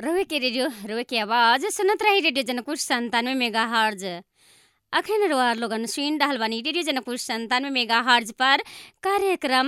रोवे के रेडियो रोवे के आवाज सुनत रही रेडियो जनकपुर संतानवे मेगा हर्ज अखन रोआर लोगन सुन रहल बानी रेडियो जनकपुर संतानवे मेगा हर्ज पर कार्यक्रम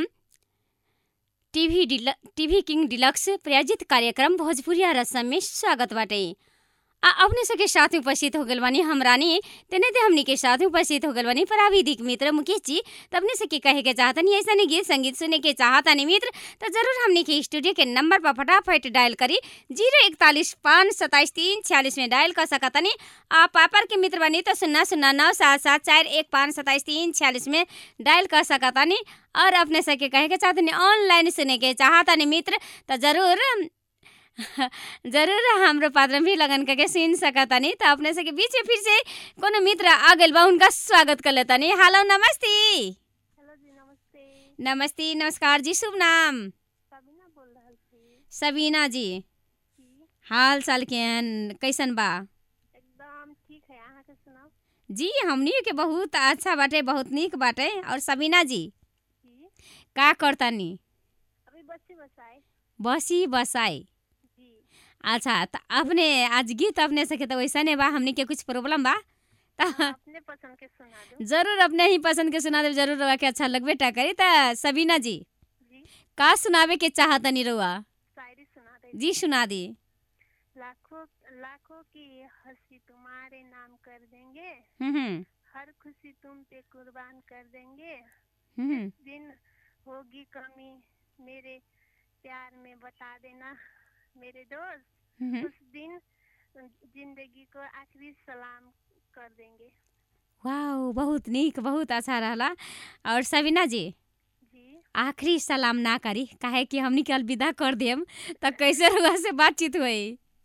टीवी डिल टीवी किंग डिलक्स प्रायोजित कार्यक्रम भोजपुरिया रसम में स्वागत बाटे आ अपने सबके साथ में उपस्थित हो गल बानी हम रानी तेने ते हमनी के साथ में उपस्थित हो गल बानी प्राविधिक मित्र मुकेश जी तो अपने से के कहे के चाहतनी ऐसा नहीं गीत संगीत सुने के चाहतनी मित्र तो जरूर हमनी के स्टूडियो के नंबर पर फटाफट डायल करी जीरो इकतालीस पाँच सत्ताईस तीन छियालीस में डायल कर सकतनी आप पापर के मित्र बनी तो शून्य शून्य नौ सात सात चार एक पाँच सत्ताईस तीन छियालीस में डायल कर सकतनी और अपने से के कहे के चाहतनी ऑनलाइन सुने के चाहतनी मित्र तो जरूर जरूर हाम्रो पात्र भी लगन करके सुन सकतनी तो अपने से के बीच फिर से कोनो मित्र आ गइल बा उनका स्वागत कर लेतनी हेलो नमस्ते हेलो जी नमस्ते नमस्ते नमस्कार जी शुभ नाम सबीना बोल रहल छी सबीना जी जी हाल चाल केहन कैसन बा एकदम ठीक है अहाँ के सुनाओ जी हमनी के बहुत अच्छा बाटे बहुत नीक बाटे और सबीना जी जी का करतानी अभी बच्चे बसाए बसी बसाई जी अच्छा त अपने आज गीत अपने से के तो वैसा नहीं बा हमनी के कुछ प्रॉब्लम बा त अपने पसंद के सुना दो जरूर अपने ही पसंद के सुना दे जरूर रउआ के अच्छा लगबे टा करी त सबीना जी जी का सुनावे के चाहतनी रउआ शायरी सुना दे जी सुना दी लाखों लाखों की हंसी तुम्हारे नाम कर देंगे हम्म हम्म, हर खुशी तुम पे कुर्बान कर देंगे हम्म दिन होगी कमी मेरे प्यार में बता देना मेरे दोस्त हम्म, उस दिन जिंदगी को आखिरी सलाम कर देंगे वाओ बहुत नीक बहुत अच्छा रहला और सबीना जी जी आखिरी सलाम ना करी काहे कि हमनी के अलविदा कर देम त कैसे रउआ से बातचीत होई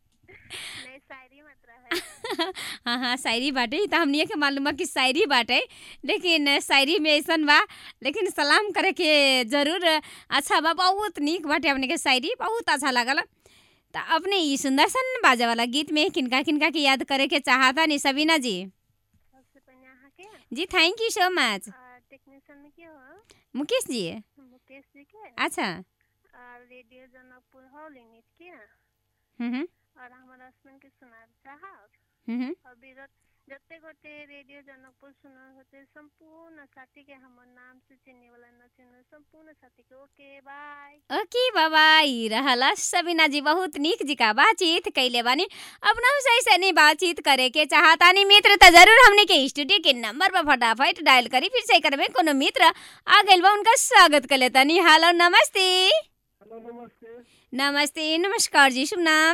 नहीं शायरी मत रहा हाँ हाँ शायरी बाटे त हमनी के मालूम बा कि शायरी बाटे लेकिन शायरी में ऐसन बा लेकिन सलाम करे के जरूर अच्छा बा बहुत नीक बाटे अपने के शायरी बहुत अच्छा लागल त अपने ई सुंदर सन बाजे वाला गीत में किनका किनका के याद करे के चाहता नी सबीना जी सबसे पहले यहाँ के जी thank you so much technician में क्या हो मुकेश जी मुकेश जी के अच्छा और रेडियो जनकपुर हॉल यूनिट के हम्म हम्म, और हमारा हस्बैंड के सुना चाहब हम्म हम्म। और विरत जते गोटे रेडियो जनकपुर सुना होते संपूर्ण साथी के हमर नाम से चिन्हे वाला न चिन्हे संपूर्ण साथी के ओके बाय ओके बाबा ई रहला सबीना जी बहुत नीक जी का बातचीत कैले बानी अपना सही से नहीं बातचीत करे के चाहता नहीं मित्र त जरूर हमने के स्टूडियो के नंबर पर फटाफट डायल करी फिर से कर में कोनो मित्र आ गइल बा उनका स्वागत कर लेता नहीं हेलो नमस्ते हेलो नमस्ते नमस्ते नमस्कार जी शुभ नाम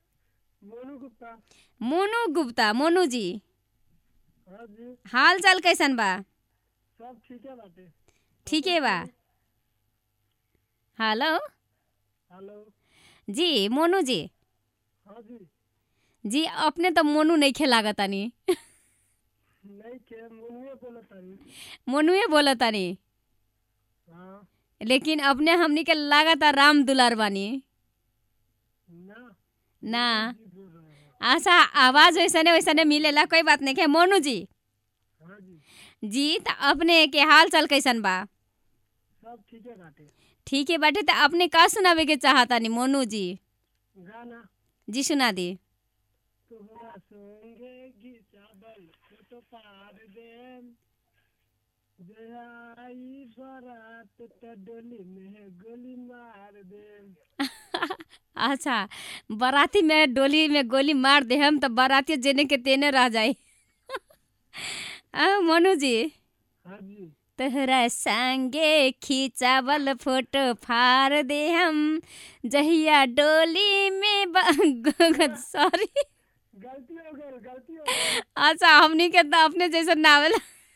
मोनू गुप्ता मोनू गुप्ता मोनू जी हाँ जी हाल चाल कैसन बा सब ठीक है बाटे ठीक है बा हेलो हेलो जी मोनू जी हाँ जी जी अपने तो मोनू नहीं खेलागतानी नहीं के मोनुए बोला तारी मोनुए बोलतानी हाँ लेकिन अपने हमनी के लागता राम दुलार बानी ना ना जी बोल रहे हैं अच्छा आवाज वैसने वैसने मिलेला कोई बात नहीं है मोनू जी हाँ जी जी त अपने के हाल चाल कैसन बा सब ठीक है बाटे ठीक है बाटे त अपने का सुनावे के चाहता नी मोनू जी गाना जी सुना दी तोहरा संगे घिचाबल फोटो पार देम जयाई बरात त डोली में गोली मार देम अच्छा बाराती में डोली में गोली मार दे हम तो बाराती जेने के तेने रह जाए आ, मोनू जी हाँ जी तोहरा संगे खिंचावल फोटो फाड़ दे हम जहिया डोली में सॉरी गलती हो गई गलती हो गई अच्छा हमनी के तो अपने जैसे नावल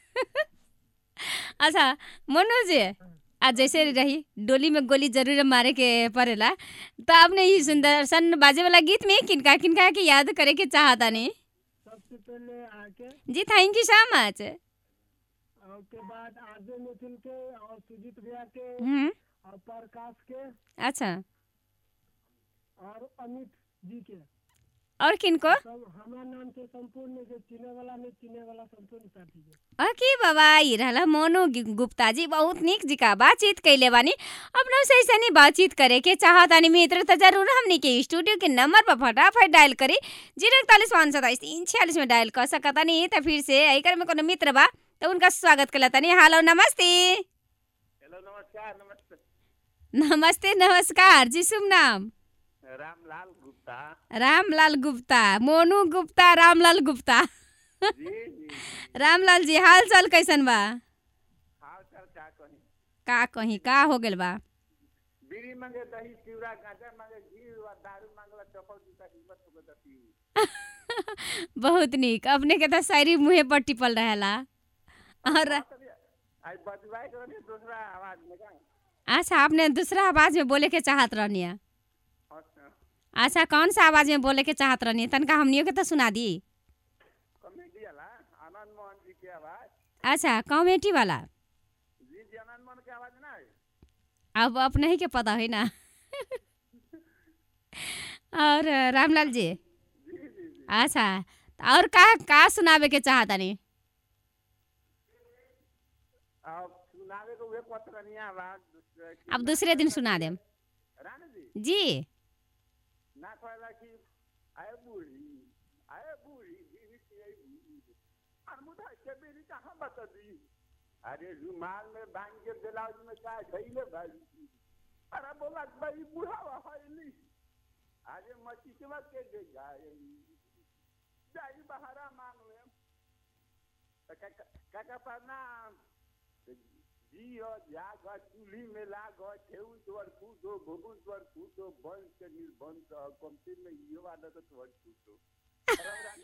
अच्छा मनोज जी आज जैसे रही डोली में गोली जरूर मारे के पड़ेला तो आपने ये सुंदर सन बाजे वाला गीत में किनका किनका के याद करे के चाहता नहीं सबसे पहले आके जी थैंक यू सो मच और के बाद आरजे मिथुन के और सुजीत भैया के हम्म और प्रकाश के अच्छा और अमित जी के और किनको सब हमार नाम से संपूर्ण के चिने वाला नहीं चिने वाला संपूर्ण साथी के अके बाबा ई रहला मोनू गि- गुप्ता जी बहुत नीक जिका बातचीत कैले बानी अपनों से ऐसे नहीं बातचीत करे के चाहतानी मित्र तो जरूर हमनी के स्टूडियो के नंबर पर फटाफट डायल करी जीरो इकतालीस पाँच सताइस तीन छियालीस में डायल कर सकतानी तो फिर से एकर में कोनो मित्र बा तो उनका स्वागत करतानी हेलो नमस्ते हेलो नमस्कार नमस्ते नमस्ते नमस्कार जी शुभ नाम रामलाल गुप्ता रामलाल गुप्ता मोनू गुप्ता रामलाल गुप्ता जी जी रामलाल जी हाल चाल कैसन बा हाल चाल का कही का कहीं का हो गेल बा बीड़ी मांगे दही चिवड़ा गांजा मांगे घी और दारू मांगला चप्पल जूता हिम्मत हो गए दती बहुत नीक अपने के तो शायरी मुँहे पर टिपल रहेला और आई बजवाए करे दूसरा आवाज में का अच्छा आपने दूसरा आवाज में बोले के चाहत रहनी है अच्छा अच्छा कौन सा आवाज में बोले के चाहत रहनी है तनका हमनियों के तो सुना दी कॉमेडी वाला आनंद मोहन जी की आवाज अच्छा कॉमेडी वाला जी जी आनंद मोहन की आवाज ना है अब अपने ही के पता है ना और रामलाल जी जी जी जी अच्छा और का का सुनावे के चाहतानी अब सुनावे को वे पत्रनिया आवाज दूसरे की अब दूसरे दिन सुना देम रानी जी जी ना कहला कि आए बूढ़ी आए बूढ़ी बीवी की आई बूढ़ी अनमुदा के बीवी कहाँ बता दी अरे रुमाल में बांध के ब्लाउज में का धैले भाई अरे बोला भाई बूढ़ा हईली अरे मचिकवा के दे जाए जाई बहारा मांग ले काका प्रणाम जियो जाग चूल्ही में लाग ठेऊ तोर कूदो भोगुन तोर कूदो बंद के निर्बंध कमती में इहो आदत तोर कूदो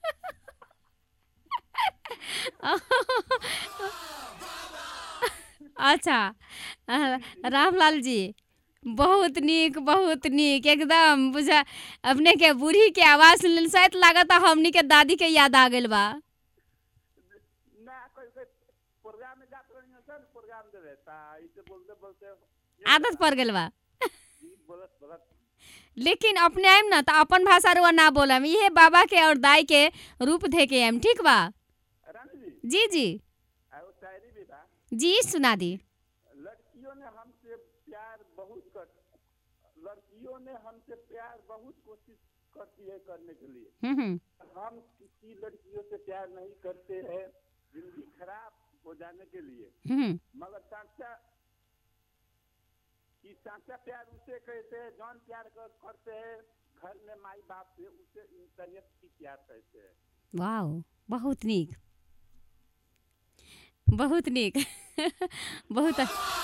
अच्छा अ, रामलाल जी बहुत नीक बहुत नीक एकदम बुझा अपने के बूढ़ी के आवाज सुनल शायद लागत हमनी के दादी के याद आ गेल बा ना कोई कोई प्रोग्राम में जात रही है प्रोग्राम दे रहता इसे बोलते बोलते आदत पड़ गेल बा जी बोलत बोलत लेकिन अपने आइम ना तो अपन भाषा रुआ ना बोलम इहे बाबा के और दाई के रूप धे के आइम ठीक बा रानी जी जी जी आ वो शायरी भी था जी सुना दी लड़कियों ने हमसे प्यार बहुत कर लड़कियों ने हमसे प्यार बहुत कोशिश करती है करने के लिए हम्म हम्म हम किसी लड़कियों से प्यार नहीं करते हैं जिंदगी खराब हो जाने के लिए हम्म मगर सांचा कि सांचा प्यार उसे कहते हैं जौन प्यार कर, करते हैं घर में माई बाप से उसे इंसानियत की प्यार कहते हैं वाओ बहुत नीक बहुत नीक बहुत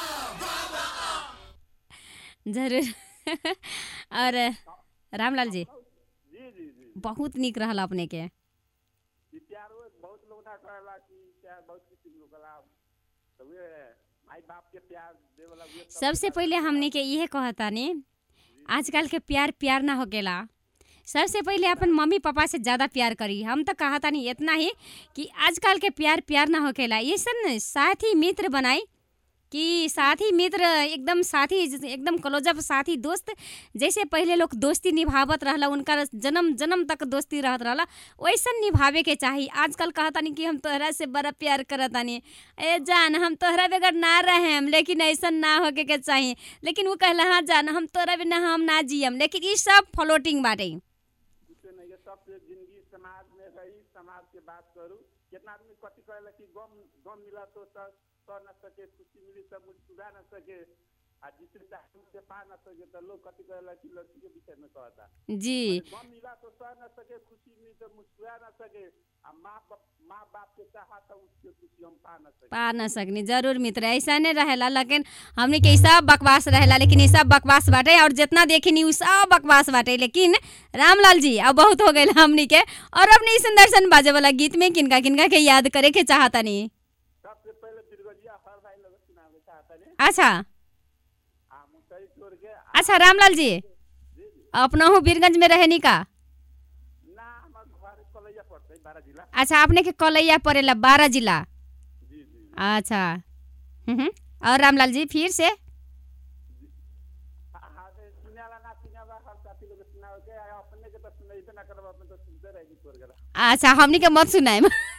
जरूर और रामलाल जी जी जी जी बहुत नीक रहल अपने के कि प्यार वो बहुत लोग ना कहला कि प्यार बहुत किसी लोग कला तो वे माई बाप के प्यार दे वाला वे सब सबसे पहले हमने के इहे कहतानी आजकल के प्यार प्यार ना होकेला सबसे पहले अपन मम्मी पापा से ज़्यादा प्यार करी हम तो कहतानी इतना ही कि आजकल के प्यार प्यार ना होकेला ये सब न साथी मित्र बनाई कि साथी मित्र एकदम साथी एकदम क्लोजअप साथी दोस्त जैसे पहले लोग दोस्ती निभावत रहला उनका जन्म जन्म तक दोस्ती रहत रहला वैसन निभावे के चाही आजकल कहतानी कि हम तोहरा से बड़ा प्यार करतानी ए जान हम तोहरा बगैर ना रहेम लेकिन ऐसन ना होके के चाही लेकिन वो कहला हाँ जान हम तोहरा बिना हम ना जियम लेकिन ई सब फ्लोटिंग बाटे कुछ नहीं है सबसे जिंदगी समाज में रही समाज के बात करूँ कितना आदमी कथी कहेला कि गम गम मिला तो सह सह न सके खुशी मिली तो मुस्कुरा न सके आ जिससे चाहे उसे पा न सके तो लोग कथी कहेला कि लड़की के विषय में कहता जी गम मिला तो सह न सके खुशी मिली तो मुस्कुरा न सके आ माँ बाप माँ बाप के चाहा तो उसके खुशी हम पा न सके पा न सकनी जरूर मित्र ऐसा नहीं रहेला लेकिन हमने के ई सब बकवास रहेला लेकिन ई सब बकवास बाटे और जितना देखनी उ सब बकवास बाटे लेकिन रामलाल जी अब बहुत हो गए हमनी के और अपने ई सुंदर सन बाजे वाला गीत में किनका किनका के याद करे के चाहतनी सबसे पहले बिरगजिया हर भाई लोग सुनावे चाहता ने अच्छा आ मुसई छोड़ के आ- अच्छा रामलाल जी जी जी अपना हूँ बीरगंज में रहनी का ना हमार घर कलैया पड़ता है बारह जिला अच्छा अपने के कलैया पड़ेला बारह जिला जी जी अच्छा हम्म, और रामलाल जी फिर से हाँ, हाँ, सुने वाला ना सुने वाला हर साथी लोग के सुनाओ के आ अपने के तो सुनैबे ना करब अपने तो सुनते रहेगी तोर गला अच्छा हमनी के मत सुनाए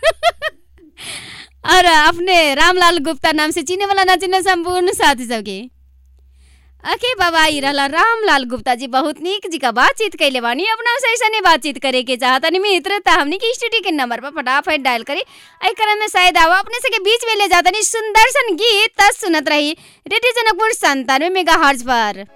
और अपने रामलाल गुप्ता नाम से चिने वाला ना चिने संपूर्ण साथी सबके अके बाबा ई रहला रामलाल गुप्ता जी बहुत नीक जी का बातचीत कैले बानी अपना से ऐसा नहीं बातचीत करे के चाहता नहीं मित्र त हमनी के स्टूडियो के नंबर पर फटाफट डायल करी आई क्रम में शायद आवा अपने से के बीच में ले जाता नहीं सुंदर सन गीत तस सुनत रही रेडियो जनकपुर संतानवे मेगा हर्ज पर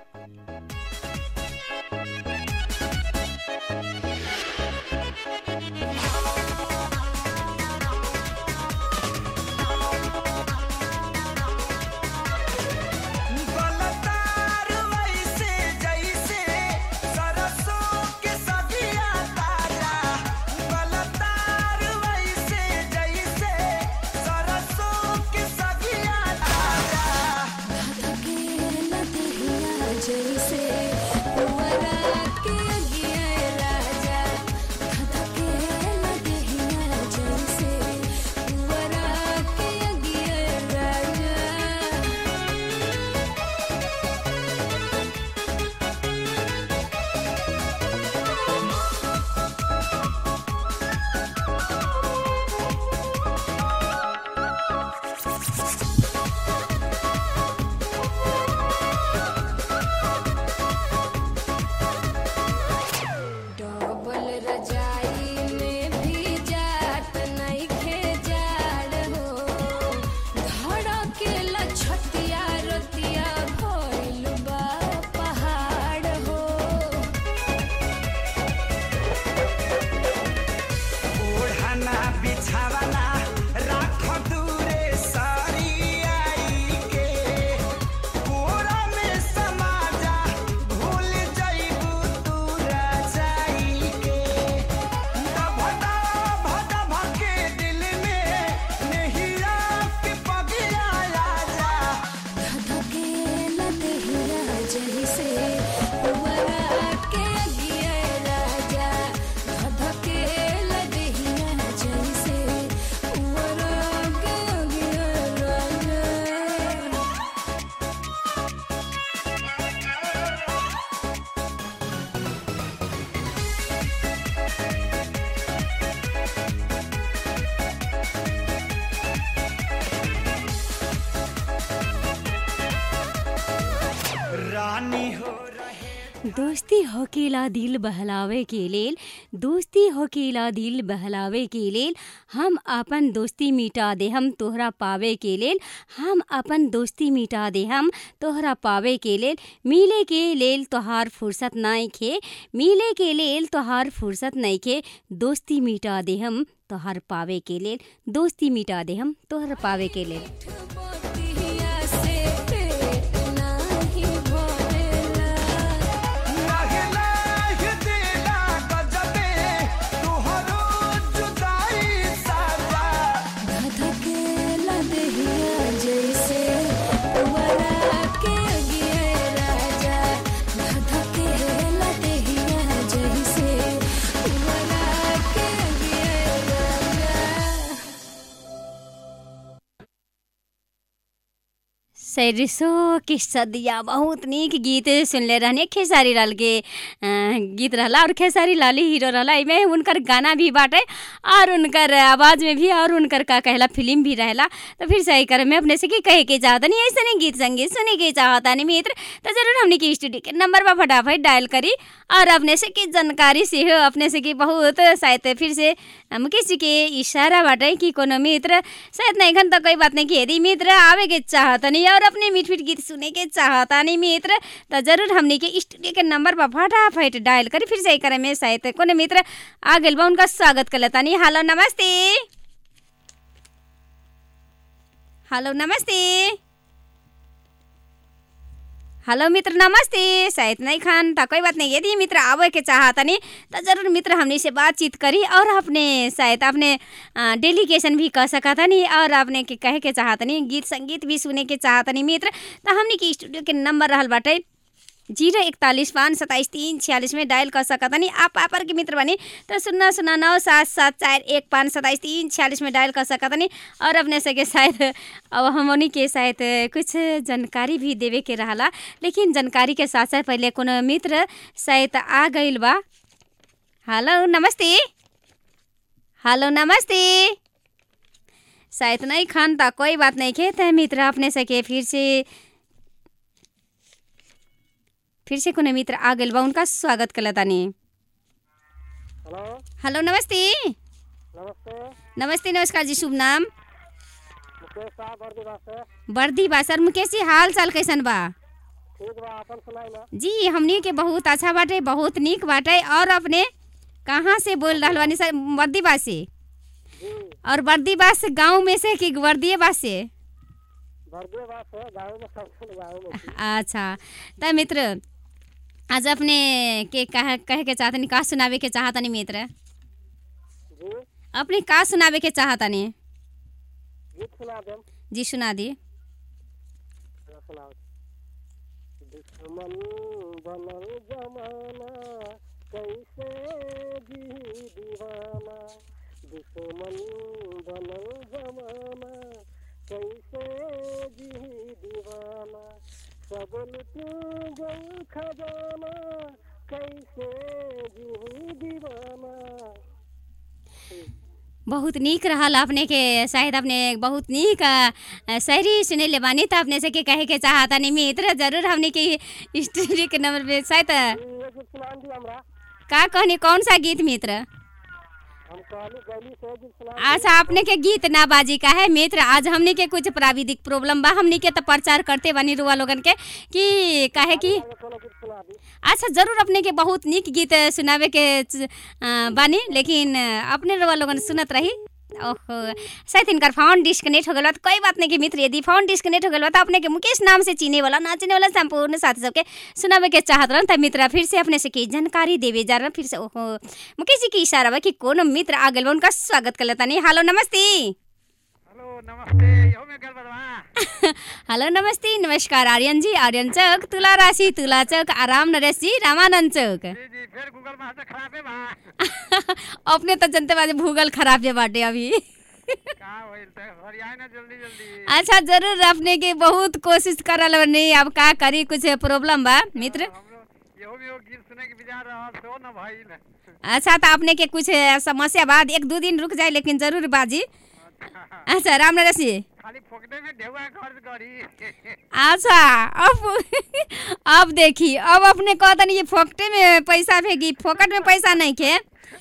बलतार वैसे जैसे सरसों के सब्जियां ताजा बलतार वैसे जैसे सरसों के सब्जियां ताजा डबल रजाई में भी जात नइखे जाड़ हो धड़केला छतिया रतिया भइल बा पहाड़ हो ओढ़ना बिछावना राख दूरे सारी आई के कोरा में समा जा भूल जाइबू तू रजाई के भदा भदा भके दिल में नहिया के पगिया जा धधकेला देहिया जैसे पुअरा के गिए राजा धधकेला देहिया जैसे पुअरा के गिए राजा रानी हो रहे दोस्ती होकेला दिल बहलावे के लेल दोस्ती होकेला दिल बहलावे के लेल हम अपन दोस्ती मिटा दे हम तोहरा पावे के लेल हम अपन दोस्ती मिटा दे हम तोहरा पावे के लेल मिले के लेल तोहार फुर्सत नहीं खे मिले के लेल तोहार फुर्सत नहीं खे दोस्ती मिटा दे हम तोहार पावे के लेल दोस्ती मिटा दे हम तोहरा पावे के लेल मोतिया से पेट नाही भरेला लाहे लाहे दिला गजबे तुहरो जुदाई साजा धधकेला देहिया जैसे पुअरा के गिए राजा धधकेला देहिया जैसे पुअरा के गिए राजा सैरिसो के सदिया बहुत नीक गीत सुनले रहने खेसारी लाल के अ, गीत रहला और खेसारी लाल ही हीरो रहला एमे उनकर गाना भी बाटे और उनकर आवाज़ में भी और उनकर का कहला फिल्म भी रहला तो फिर सही कर मैं अपने से की कहे के चाहता नहीं ऐसे नहीं गीत संगीत सुने के चाहता नहीं मित्र तो जरूर हमने की स्टूडियो के नंबर पर फटाफट डायल करी और अपने से की जानकारी से हो अपने से की बहुत शायद फिर से हम किसी के इशारा बाटे कि कोनो मित्र शायद नहीं खन तो कोई बात नहीं कि यदि मित्र आवे के चाहता नहीं और अपने मीठ मीठ गीत सुने के चाहता नहीं मित्र तो जरूर हमने के स्टूडियो के नंबर पर फटाफट डायल करी फिर से करे में शायद कोनो मित्र आ गइल बा उनका स्वागत कर लेता नहीं हेलो नमस्ते हेलो नमस्ते हेलो मित्र नमस्ते शायद नहीं खान तो कोई बात नहीं यदि मित्र आवे के चाहता नहीं तो जरूर मित्र हमने से बातचीत करी और अपने शायद अपने डेलीकेशन भी कह सकता नहीं और अपने के कहे के चाहता नहीं गीत संगीत भी सुने के चाहता नहीं मित्र तो हमने के स्टूडियो के नंबर रहल बाटे जीरो इकतालीस पाँच सत्ताईस तीन छियालीस में डायल कर सकत तनी आप आपर के मित्र बनी तो शून्य शून्य नौ सात सात चार एक पाँच सत्ताईस तीन छियालीस में डायल कर सकत तनी और अपने सके शायद अब हमनी के शायद कुछ जानकारी भी देवे के रहला लेकिन जानकारी के साथ साथ पहले कोनो मित्र शायद आ गइल बा हेलो नमस्ते हेलो नमस्ते शायद नहीं खान था कोई बात नहीं खेत है मित्र अपने सके फिर से फिर से कोनो मित्र आ गइल बा उनका स्वागत कला तानी हेलो हेलो नमस्ते नमस्ते नमस्ते नमस्कार जी शुभ नाम मुकेश साहब बर्दीवा से वर्दी बा सर मुकेश जी हाल चाल कैसन बा ठीक बा अपन सुनाई ना जी हमनी के बहुत अच्छा बाटे बहुत नीक बाटे और अपने कहाँ से बोल रहल बानी सर वर्दीबा से जी और वर्दीबा से गाँव में से कि वर्दीबा से बर्दीवा से गाँव में सब गाँव में थी। अच्छा त मित्र आज अपने के कह कहे के चाहतनी का सुनावे के चाहतनी मित्र जी अपने का सुनावे के चाहतनी गीत सुना देम जी सुना दी जरा सुनाओ दुश्मन बनल जमाना कैसे जी दीवाना दुश्मन बनल जमाना कैसे जी दीवाना सब लुट गल खजाना कैसे जी दीवाना बहुत नीक रहल अपने के शायद अपने बहुत नीक अ, शायरी सुनेले बानी त अपने से के कहे के चाहतनी मित्र जरूर हमने के स्टोरी के नंबर पे शायद ये गीत सुना दी हमरा का कहनी कौन सा गीत मित्र हम कहली गली से गीत सुना अच्छा अपने के गीत ना बाजी का है मित्र आज हमने के कुछ प्राविधिक प्रॉब्लम बा हमने के तो प्रचार करते बानी रुआ लोगन के कि काहे कि कोनो गीत सुना दी अच्छा जरूर अपने के बहुत नीक गीत सुनावे के च- अ, बानी लेकिन अ, अपने रुआ लोगन सुनत रही ओहो शायद इनकर फोन डिस्कनेक्ट हो गल बा त कोई बात नहीं कि मित्र यदि फोन डिस्कनेक्ट हो गल बा त अपने के मुकेश नाम से चिने वाला ना चिने वाला संपूर्ण साथी सबके सुनावे के चाहत रहन त मित्र फिर से अपने से की जानकारी देवे जा रहन फिर से ओहो मुकेश जी के इशारा बा कि कोनो मित्र आ गइल बा उनका स्वागत कर लेता नहीं हेलो नमस्ते हेलो नमस्ते यो में गल बदवा हेलो नमस्ते नमस्कार आर्यन जी आर्यन चौक तुला राशि तुला चौक आराम नरेश जी रामानंद चौक जी जी फिर गूगल में तो खराब है बा अपने तो जनते बाजे भूगल खराब है बाटे अभी का होइल त हरियाई ना जल्दी जल्दी अच्छा जरूर अपने के बहुत कोशिश करल नहीं अब का करी कुछ प्रॉब्लम बा मित्र हमरो यो भी वो गीत सुने के विचार रहल सो न भइल अच्छा तो अपने के कुछ समस्या बाद एक दो दिन रुक जाए लेकिन जरूर बाजी अच्छा अच्छा राम नरेश जी खाली फोकटे में ढेउआ खर्च करी अच्छा अब अब देखी अब अपने कहतनी ये फोकटे में पैसा भेगी फोकट में पैसा नहीं के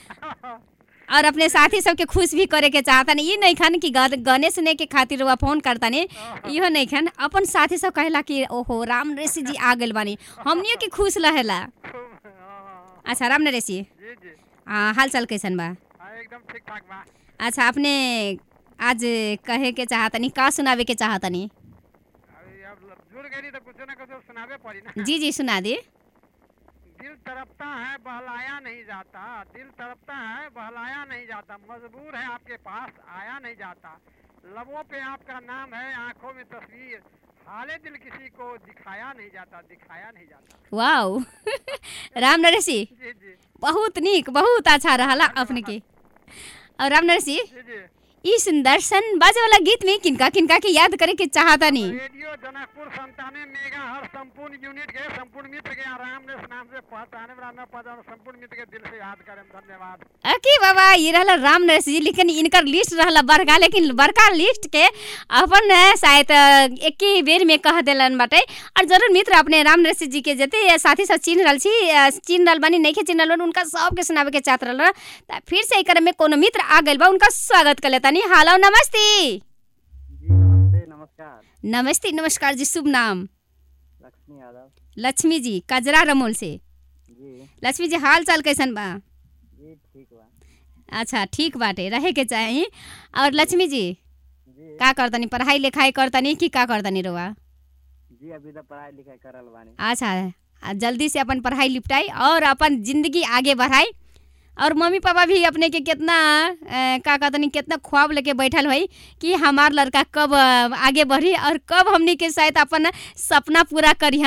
और अपने साथी सबके खुश भी करे के चाहतनी ये नहीं खान कि गा- गाने सुने के खातिर वह फोन करतनी इहो नहीं खान अपन साथी सब कहेला कि ओहो राम ऋषि जी आ गइल बानी हमनियो के खुश रहेला हाँ, अच्छा राम नरेश जी जी जी आ, हाल चाल कैसन बा हाँ, एकदम ठीक ठाक बा अच्छा अपने आज कहे के चाहतनी का सुनावे के चाहतनी अभी अब जुड़ गई तो कुछ ना कुछ सुनावे पड़ी ना जी जी सुना दी दिल तड़पता है बहलाया नहीं जाता दिल तड़पता है बहलाया नहीं जाता मजबूर है आपके पास आया नहीं जाता लबों पे आपका नाम है आंखों में तस्वीर हाले दिल किसी को दिखाया नहीं जाता दिखाया नहीं जाता वाओ राम नरेश जी जी जी बहुत नीक बहुत अच्छा रहला अपने के और राम नरेश जी जी जी ई सुंदरसन बाजे वाला गीत में किनका किनका के याद करे के चाहतनी रेडियो जनकपुर संतानवे मेगा हर संपूर्ण यूनिट के संपूर्ण मित्र के आराम ने नाम से पहचाने वाला न पहचाने संपूर्ण मित्र के दिल से याद करें धन्यवाद अकी बाबा ये रहला राम नरेश जी लेकिन इनकर लिस्ट रहला बड़का लेकिन बड़का लिस्ट के अपन अ, शायद अ, एक ही बेर में कह देलन बाटे और जरूर मित्र अपने राम नरेश जी के जते साथी सब चिन्ह रहल छी अ, चिन्ह रहल बानी नहीं के चिन्ह रहल बानी, उनका सबके सुनावे के चाहत रहल त फिर से एकर में कोनो मित्र आ गइल बा उनका स्वागत कर लेतानी हेलो नमस्ते जी नमस्ते नमस्कार नमस्ते नमस्कार जी शुभ नाम लक्ष्मी यादव लक्ष्मी जी कजरा रमोल से जी लक्ष्मी जी हाल चाल कैसन बा जी ठीक बा अच्छा ठीक बाटे रहे के चाही और लक्ष्मी जी जी का करतनी पढ़ाई लिखाई करतनी कि का करतनी रोवा जी अभी तो पढ़ाई लिखाई करल बानी अच्छा आ जल्दी से अपन पढ़ाई निपटाई और अपन जिंदगी आगे बढ़ाई और मम्मी पापा भी अपने के कितना अ, का कहतनी कितना ख्वाब लेके बैठल हुई कि हमार लड़का कब अ, आगे बढ़ी और कब हमनी के शायद अपन सपना पूरा करिहन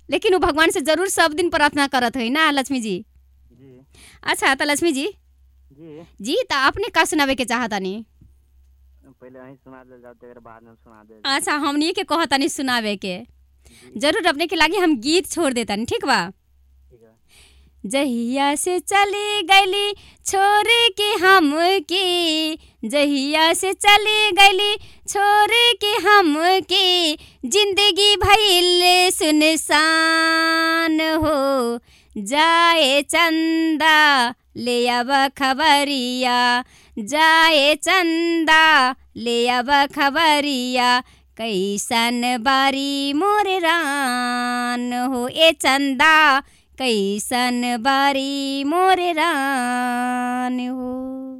लेकिन वो भगवान से जरूर सब दिन प्रार्थना करत है ना लक्ष्मी जी जी अच्छा तो लक्ष्मी जी जी जी तो आपने का सुनावे के चाहतानी पहले वहीं सुना दे जाओ तेरे बाद में सुना दे अच्छा हमनी के कहतानी सुनावे के जरूर अपने के लागे हम गीत छोड़ देतानी ठीक बा ठीक है जहिया से चली गईली छोड़ के हम के जहिया से चली गईली छोड़ के हम के जिंदगी भइल सुनसान हो जाए चंदा ले अब खबरिया जाए चंदा ले अब खबरिया कैसन बारी मोर रान हो ए चंदा कैसन बारी मोर रान हो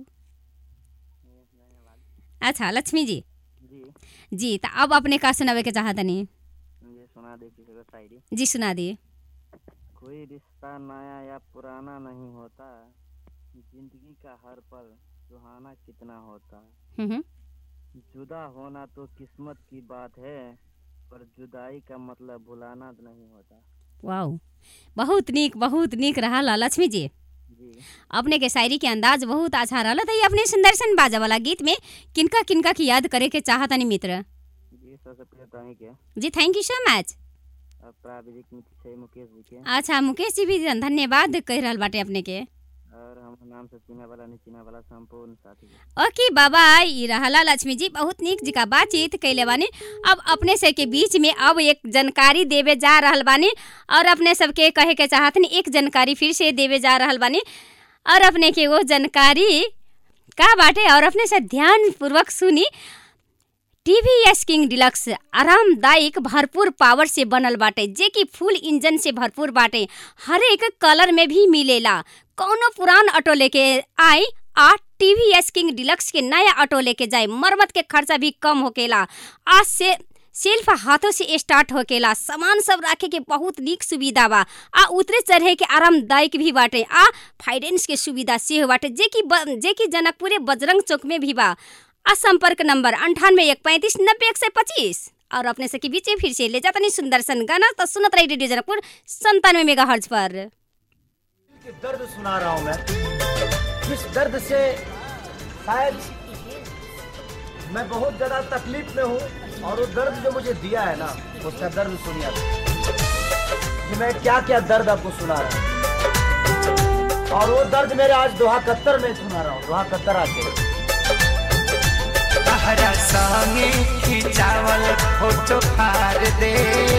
अच्छा लक्ष्मी जी जी जी तो अब अपने का सुनावे के चाहतनी ये सुना दे किसी को शायरी जी सुना दिए कोई रिश्ता नया या पुराना नहीं होता जिंदगी का हर पल सुहाना कितना होता हम्म, हम्म। जुदा होना तो किस्मत की बात है पर जुदाई का मतलब भुलाना तो नहीं होता वाओ बहुत नीक बहुत नीक रहा लक्ष्मी जी जी अपने के शायरी के अंदाज बहुत अच्छा रहा तो ये अपने सुंदरसन बाजा वाला गीत में किनका किनका की याद करे के चाहतनी मित्र जी सबसे पहले तो ही के जी थैंक यू सो मच और प्राविधिक मित्र छै मुकेश जी के अच्छा मुकेश जी भी धन्यवाद कह रहल बाटे अपने के और हम नाम से चिना वाला नहीं चिना वाला संपूर्ण साथी के ओके बाबा ई रहला लक्ष्मी जी बहुत नीक जी का बातचीत कैले बानी अब अपने से के बीच में अब एक जानकारी देवे जा रहल बानी और अपने सबके कहे के चाहतनी एक जानकारी फिर से देवे जा रहल बानी और अपने के वो जानकारी का बाटे और अपने से ध्यान पूर्वक सुनी टीवीएस किंग डिलक्स आरामदायक भरपूर पावर से बनल बाटे जे कि फुल इंजन से भरपूर बाटे हर एक कलर में भी मिलेला कौनो पुरान ऑटो लेके आई आ टीवीएस किंग डिलक्स के नया ऑटो लेके जाए मरम्मत के खर्चा भी कम होकेला आज से सेल्फ हाथों से स्टार्ट होकेला सामान सब रखे के बहुत नीक सुविधा बा आ उतरे चढ़े के आरामदायक भी बाटे आ फाइनेंस के सुविधा से बाटे जे कि ब- जे कि जनकपुरे बजरंग चौक में भी बा आ संपर्क नंबर अंठानवे एक पैंतीस नब्बे एक सौ पच्चीस और अपने से के बीच में फिर से ले जाता नहीं सुंदर सन गाना तो सुनत रही रेडियो जनकपुर संतानवे मेगा हर्ज पर कि दर्द सुना रहा हूं मैं जिस दर्द से शायद मैं बहुत ज्यादा तकलीफ में हूँ और वो दर्द जो मुझे दिया है ना उसका दर्द सुनिए आप। कि मैं क्या क्या दर्द आपको सुना रहा हूँ और वो दर्द मेरे आज दोहा कत्तर में सुना रहा हूँ दोहा कत्तर आके तहरा संगे खिंचावल फोटो फार दे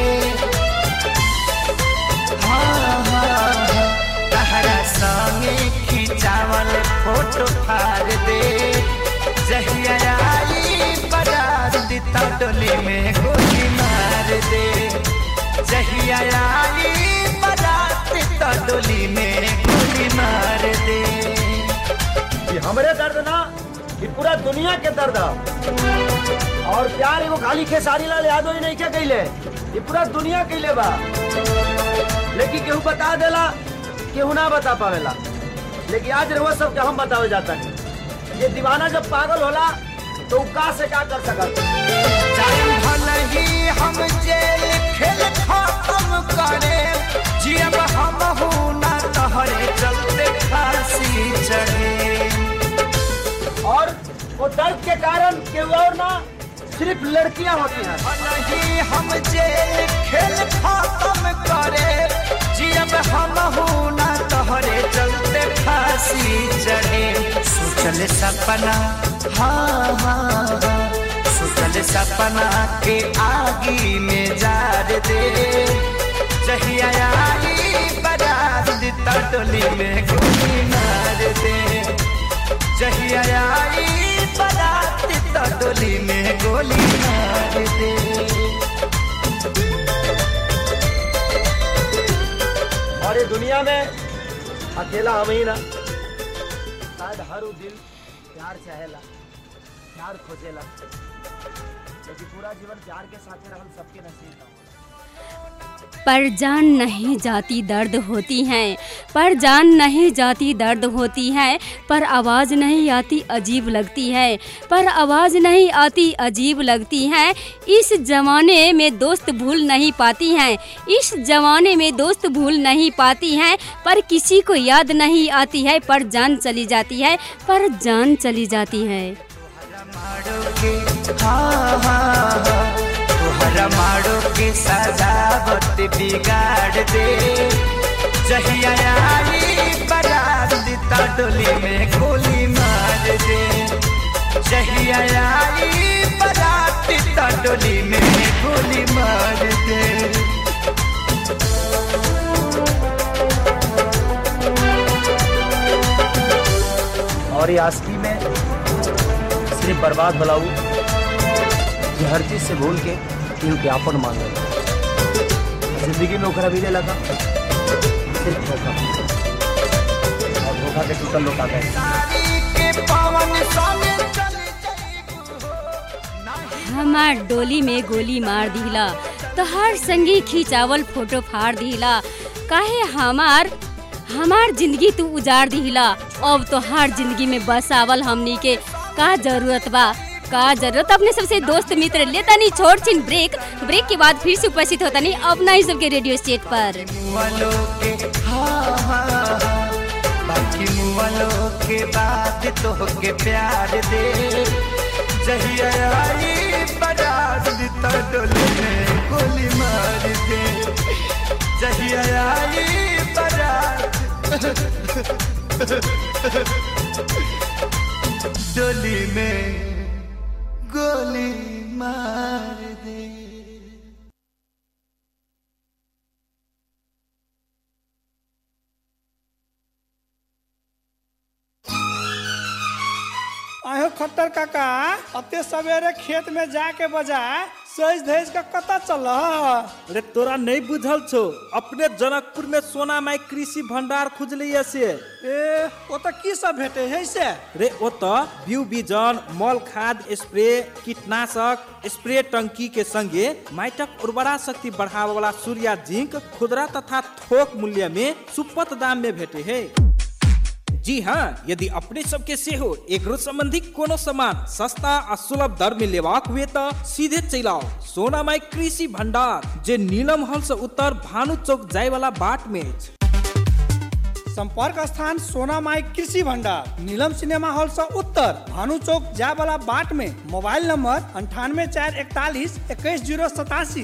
हाँ, हाँ, हाँ। तहरा संगे खिंचावल फोटो फार दे जहिया आई बारात तो डोली में गोली मार दे जहिया आई बारात तो डोली में गोली मार दे ये हमारे दर्द ना ये पूरा दुनिया के दर्द है और प्यार एगो खाली खेसारी लाल यादव ही नहीं क्या कैले ये पूरा दुनिया कैले बा लेकिन केहू बता देला केहू ना बता पावेला लेकिन आज रहुआ सब के हम बतावे जाता है ये दीवाना जब पागल होला तो उ का से का कर सकत जान भले ही हम जेल खेल खत्म करे जियब हम हूँ ना तहरे चलते फांसी चढ़े और वो दर्द के कारण केहू और ना सिर्फ लड़कियां होती हैं भले ही हम जेल खेल खत्म करे जियब हम हूँ ना तहरे चलते फांसी चढ़े सोचल सपना हाँ हाँ हाँ सोचल सपना के आगी में जार दे जहिया आई बारात तटोली में गोली मार दे जहिया आई बारात तटोली में गोली मार दे और ये दुनिया में अकेला हम ही ना शायद हर उ दिल प्यार चाहेला प्यार खोजेला लेकिन पूरा जीवन प्यार के साथ रहल सबके नसीब ना होला पर जान नहीं जाती दर्द होती हैं पर जान नहीं जाती दर्द होती है पर आवाज़ नहीं आती अजीब लगती है पर आवाज़ नहीं आती अजीब लगती है इस ज़माने में दोस्त भूल नहीं पाती हैं इस ज़माने में दोस्त भूल नहीं पाती हैं पर किसी को याद नहीं आती है पर जान चली जाती है पर जान चली जाती है हाँ, हाँ, हाँ, तोहरा माड़ो के सजावट बिगाड़ दे जहिया आई बारात ता डोली में गोली मार दे जहिया आई बारात ता डोली में गोली मार दे और ये आस्की में सिर्फ बर्बाद भलाऊ ये हर चीज से भूल के केहू के आपन मान लेना जिंदगी में ओकरा भी लगा सिर्फ धोखा और धोखा के टूटल लोग आ गए के पवन सामने चले हमार डोली में गोली मार दिला तो हर संगी खिंचावल फोटो फाड़ दिला काहे हमार हमार जिंदगी तू उजाड़ दिला अब तो हर जिंदगी में बसावल हमनी के का जरूरत बा का जरूरत अपने सबसे दोस्त मित्र लेता नहीं छोड़ छिन ब्रेक ब्रेक के बाद फिर से उपस्थित होता नहीं अपना ही सबके रेडियो स्टेट पर मुआलो के हाँ हाँ हाँ बाकी मुआलो के बाद तो के प्यार दे जहिया आई बारात तो डोली में गोली मार दे जहिया आई बारात डोली में गोली मार दे आयो खट्टर काका अते सवेरे खेत में जाके बजाय सज धज का कता चल अरे तोरा नहीं बुझल छो अपने जनकपुर में सोना माई कृषि भंडार खुजलिए से ए ओ त की सब भेटे है से रे ओ त बीउ बीजन मल खाद स्प्रे कीटनाशक स्प्रे टंकी के संगे माइटक उर्वरा शक्ति बढ़ावे वाला सूर्या जिंक खुदरा तथा थोक मूल्य में सुपथ दाम में भेटे है जी हाँ यदि अपने सबके सेहो एग्रो संबंधी कोनो सामान सस्ता आ सुलभ दर में लेबाक हुए त सीधे चलि आओ सोना माई कृषि भंडार जे नीलम हल से उत्तर भानु चौक जाय वाला बाट में अछि संपर्क स्थान सोना माई कृषि भंडार नीलम सिनेमा हॉल से उत्तर भानु चौक जाय वाला बाट में मोबाइल नंबर अंठानवे चार इकतालीस इक्कीस जीरो सतासी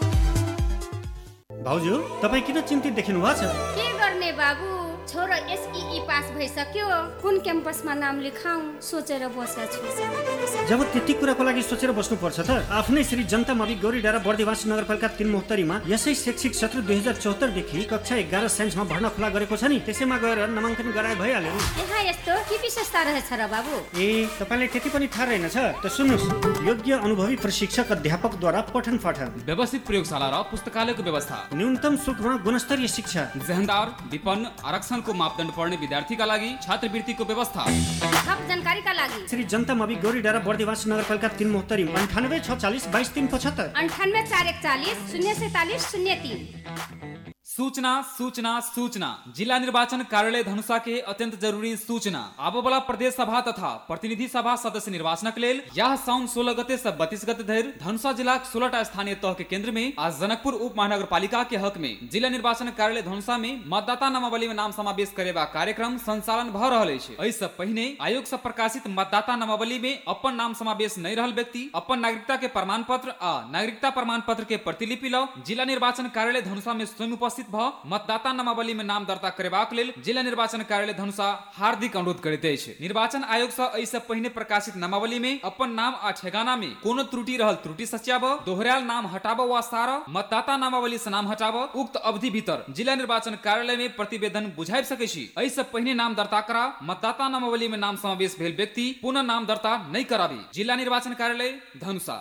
भाउजू तपाईँ किन चिन्तित देखिनु भएको छ के गर्ने बाबु छोरो एसई पास भइसक्यो कुन क्याम्पसमा नाम लेखाउँ सोचेर बसेको छु जब त्यति कुराको लागि सोचेर बस्नुपर्छ त आफ्नै श्री जनता मवि गौरी डाँडा बर्दिवास नगरपालिका तिन मोहत्तरीमा यसै शैक्षिक सत्र दुई हजार चौहत्तरदेखि कक्षा एघार साइन्समा भर्ना खुला गरेको छ नि त्यसैमा गएर नामाङ्कन गराए भइहाल्यो नि यहाँ यस्तो के विशेषता रहेछ र बाबु ए तपाईँलाई त्यति पनि थाहा रहेनछ त सुन्नुहोस् योग्य अनुभवी प्रशिक्षक अध्यापकद्वारा पठन पाठन व्यवस्थित प्रयोगशाला र पुस्तकालयको व्यवस्था न्यूनतम शुल्कमा गुणस्तरीय शिक्षा जहनदार विपन्न आरक्षणको मापदण्ड पढ्ने विद्यार्थीका लागि छात्रवृत्तिको व्यवस्था थप जानकारीका लागि श्री जनता मवि गौरी डाँडा बर्दिवास नगरपालिका तिन मोहत्तरी अन्ठानब्बे छ चालिस बाइस तिन पचहत्तर अन्ठानब्बे चार एकचालिस शून्य सैतालिस शून्य तीन सूचना सूचना सूचना जिला निर्वाचन कार्यालय धनुषा के अत्यंत जरूरी सूचना आबो वाला प्रदेश सभा तथा प्रतिनिधि सभा सदस्य निर्वाचनक लेल यह साउन सोलह गते से बत्तीस गते धरि धनुषा जिला सोलह स्थानीय तह के केंद्र में आज जनकपुर उप महानगर पालिका के हक में जिला निर्वाचन कार्यालय धनुषा में मतदाता नामावली में नाम समावेश करेबा कार्यक्रम संचालन भ रहल अछि एहि से पहिने आयोग से प्रकाशित मतदाता नामावली में अपन नाम समावेश नहीं रहल व्यक्ति अपन नागरिकता के प्रमाण पत्र आ नागरिकता प्रमाण पत्र के प्रतिलिपि ल जिला निर्वाचन कार्यालय धनुषा में स्वयं उपस्थित भ मतदाता नामावली में नाम दर्ता करेबाक लेल जिला निर्वाचन कार्यालय धनुषा हार्दिक अनुरोध करैत अछि निर्वाचन आयोग से एहि से पहिने प्रकाशित नामावली में अपन नाम आ ठेगाना में कोनो त्रुटि रहल त्रुटि सच्याब दोहरायल नाम हटाब वा सार मतदाता नामावली से नाम हटाब उक्त अवधि भीतर जिला निर्वाचन कार्यालय में प्रतिवेदन बुझाबि सकै छी एहि से पहिने नाम दर्ता करा मतदाता नामावली में नाम समावेश भेल व्यक्ति पुनः नाम दर्ता नहीं कराबी जिला निर्वाचन कार्यालय धनुषा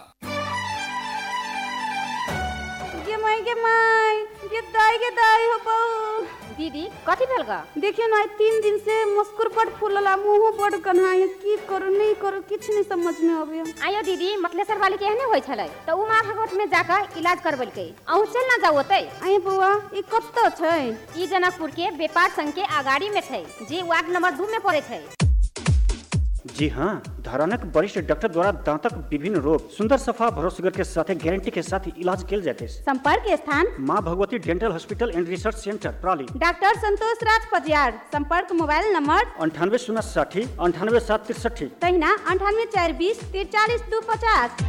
गे माई गे माई गे दाई गे दाई हो बहू दीदी कथी भेल ग देखियो ना तीन दिन से मुस्कुर बड़ फूलला मुंह बड़ कन्हाई की करू नहीं करू किछ नहीं समझ में आवे आयो दीदी मतलेसर वाली के एहने होय छलै त उ माँ भगवत में जाकर इलाज करबलकै अहू चल ना जाओ ओतै आए बउआ ई कत्तो छै ई जनकपुर के व्यापार संघ के अगाड़ी में छै जे वार्ड नंबर दू में पड़े छै जी हाँ धरानक वरिष्ठ डॉक्टर द्वारा दांतक विभिन्न रोग सुंदर सफा भरोसेगर के साथ गारंटी के साथ इलाज किया जाते हैं संपर्क स्थान Maa Bhagwati dental hospital and research centre प्राली डॉक्टर संतोष राज पजियार संपर्क मोबाइल नंबर अंठानवे शून्य साठी अंठानवे सात तिरसठी तहिना अंठानवे चार बीस तिरचालीस दू पचास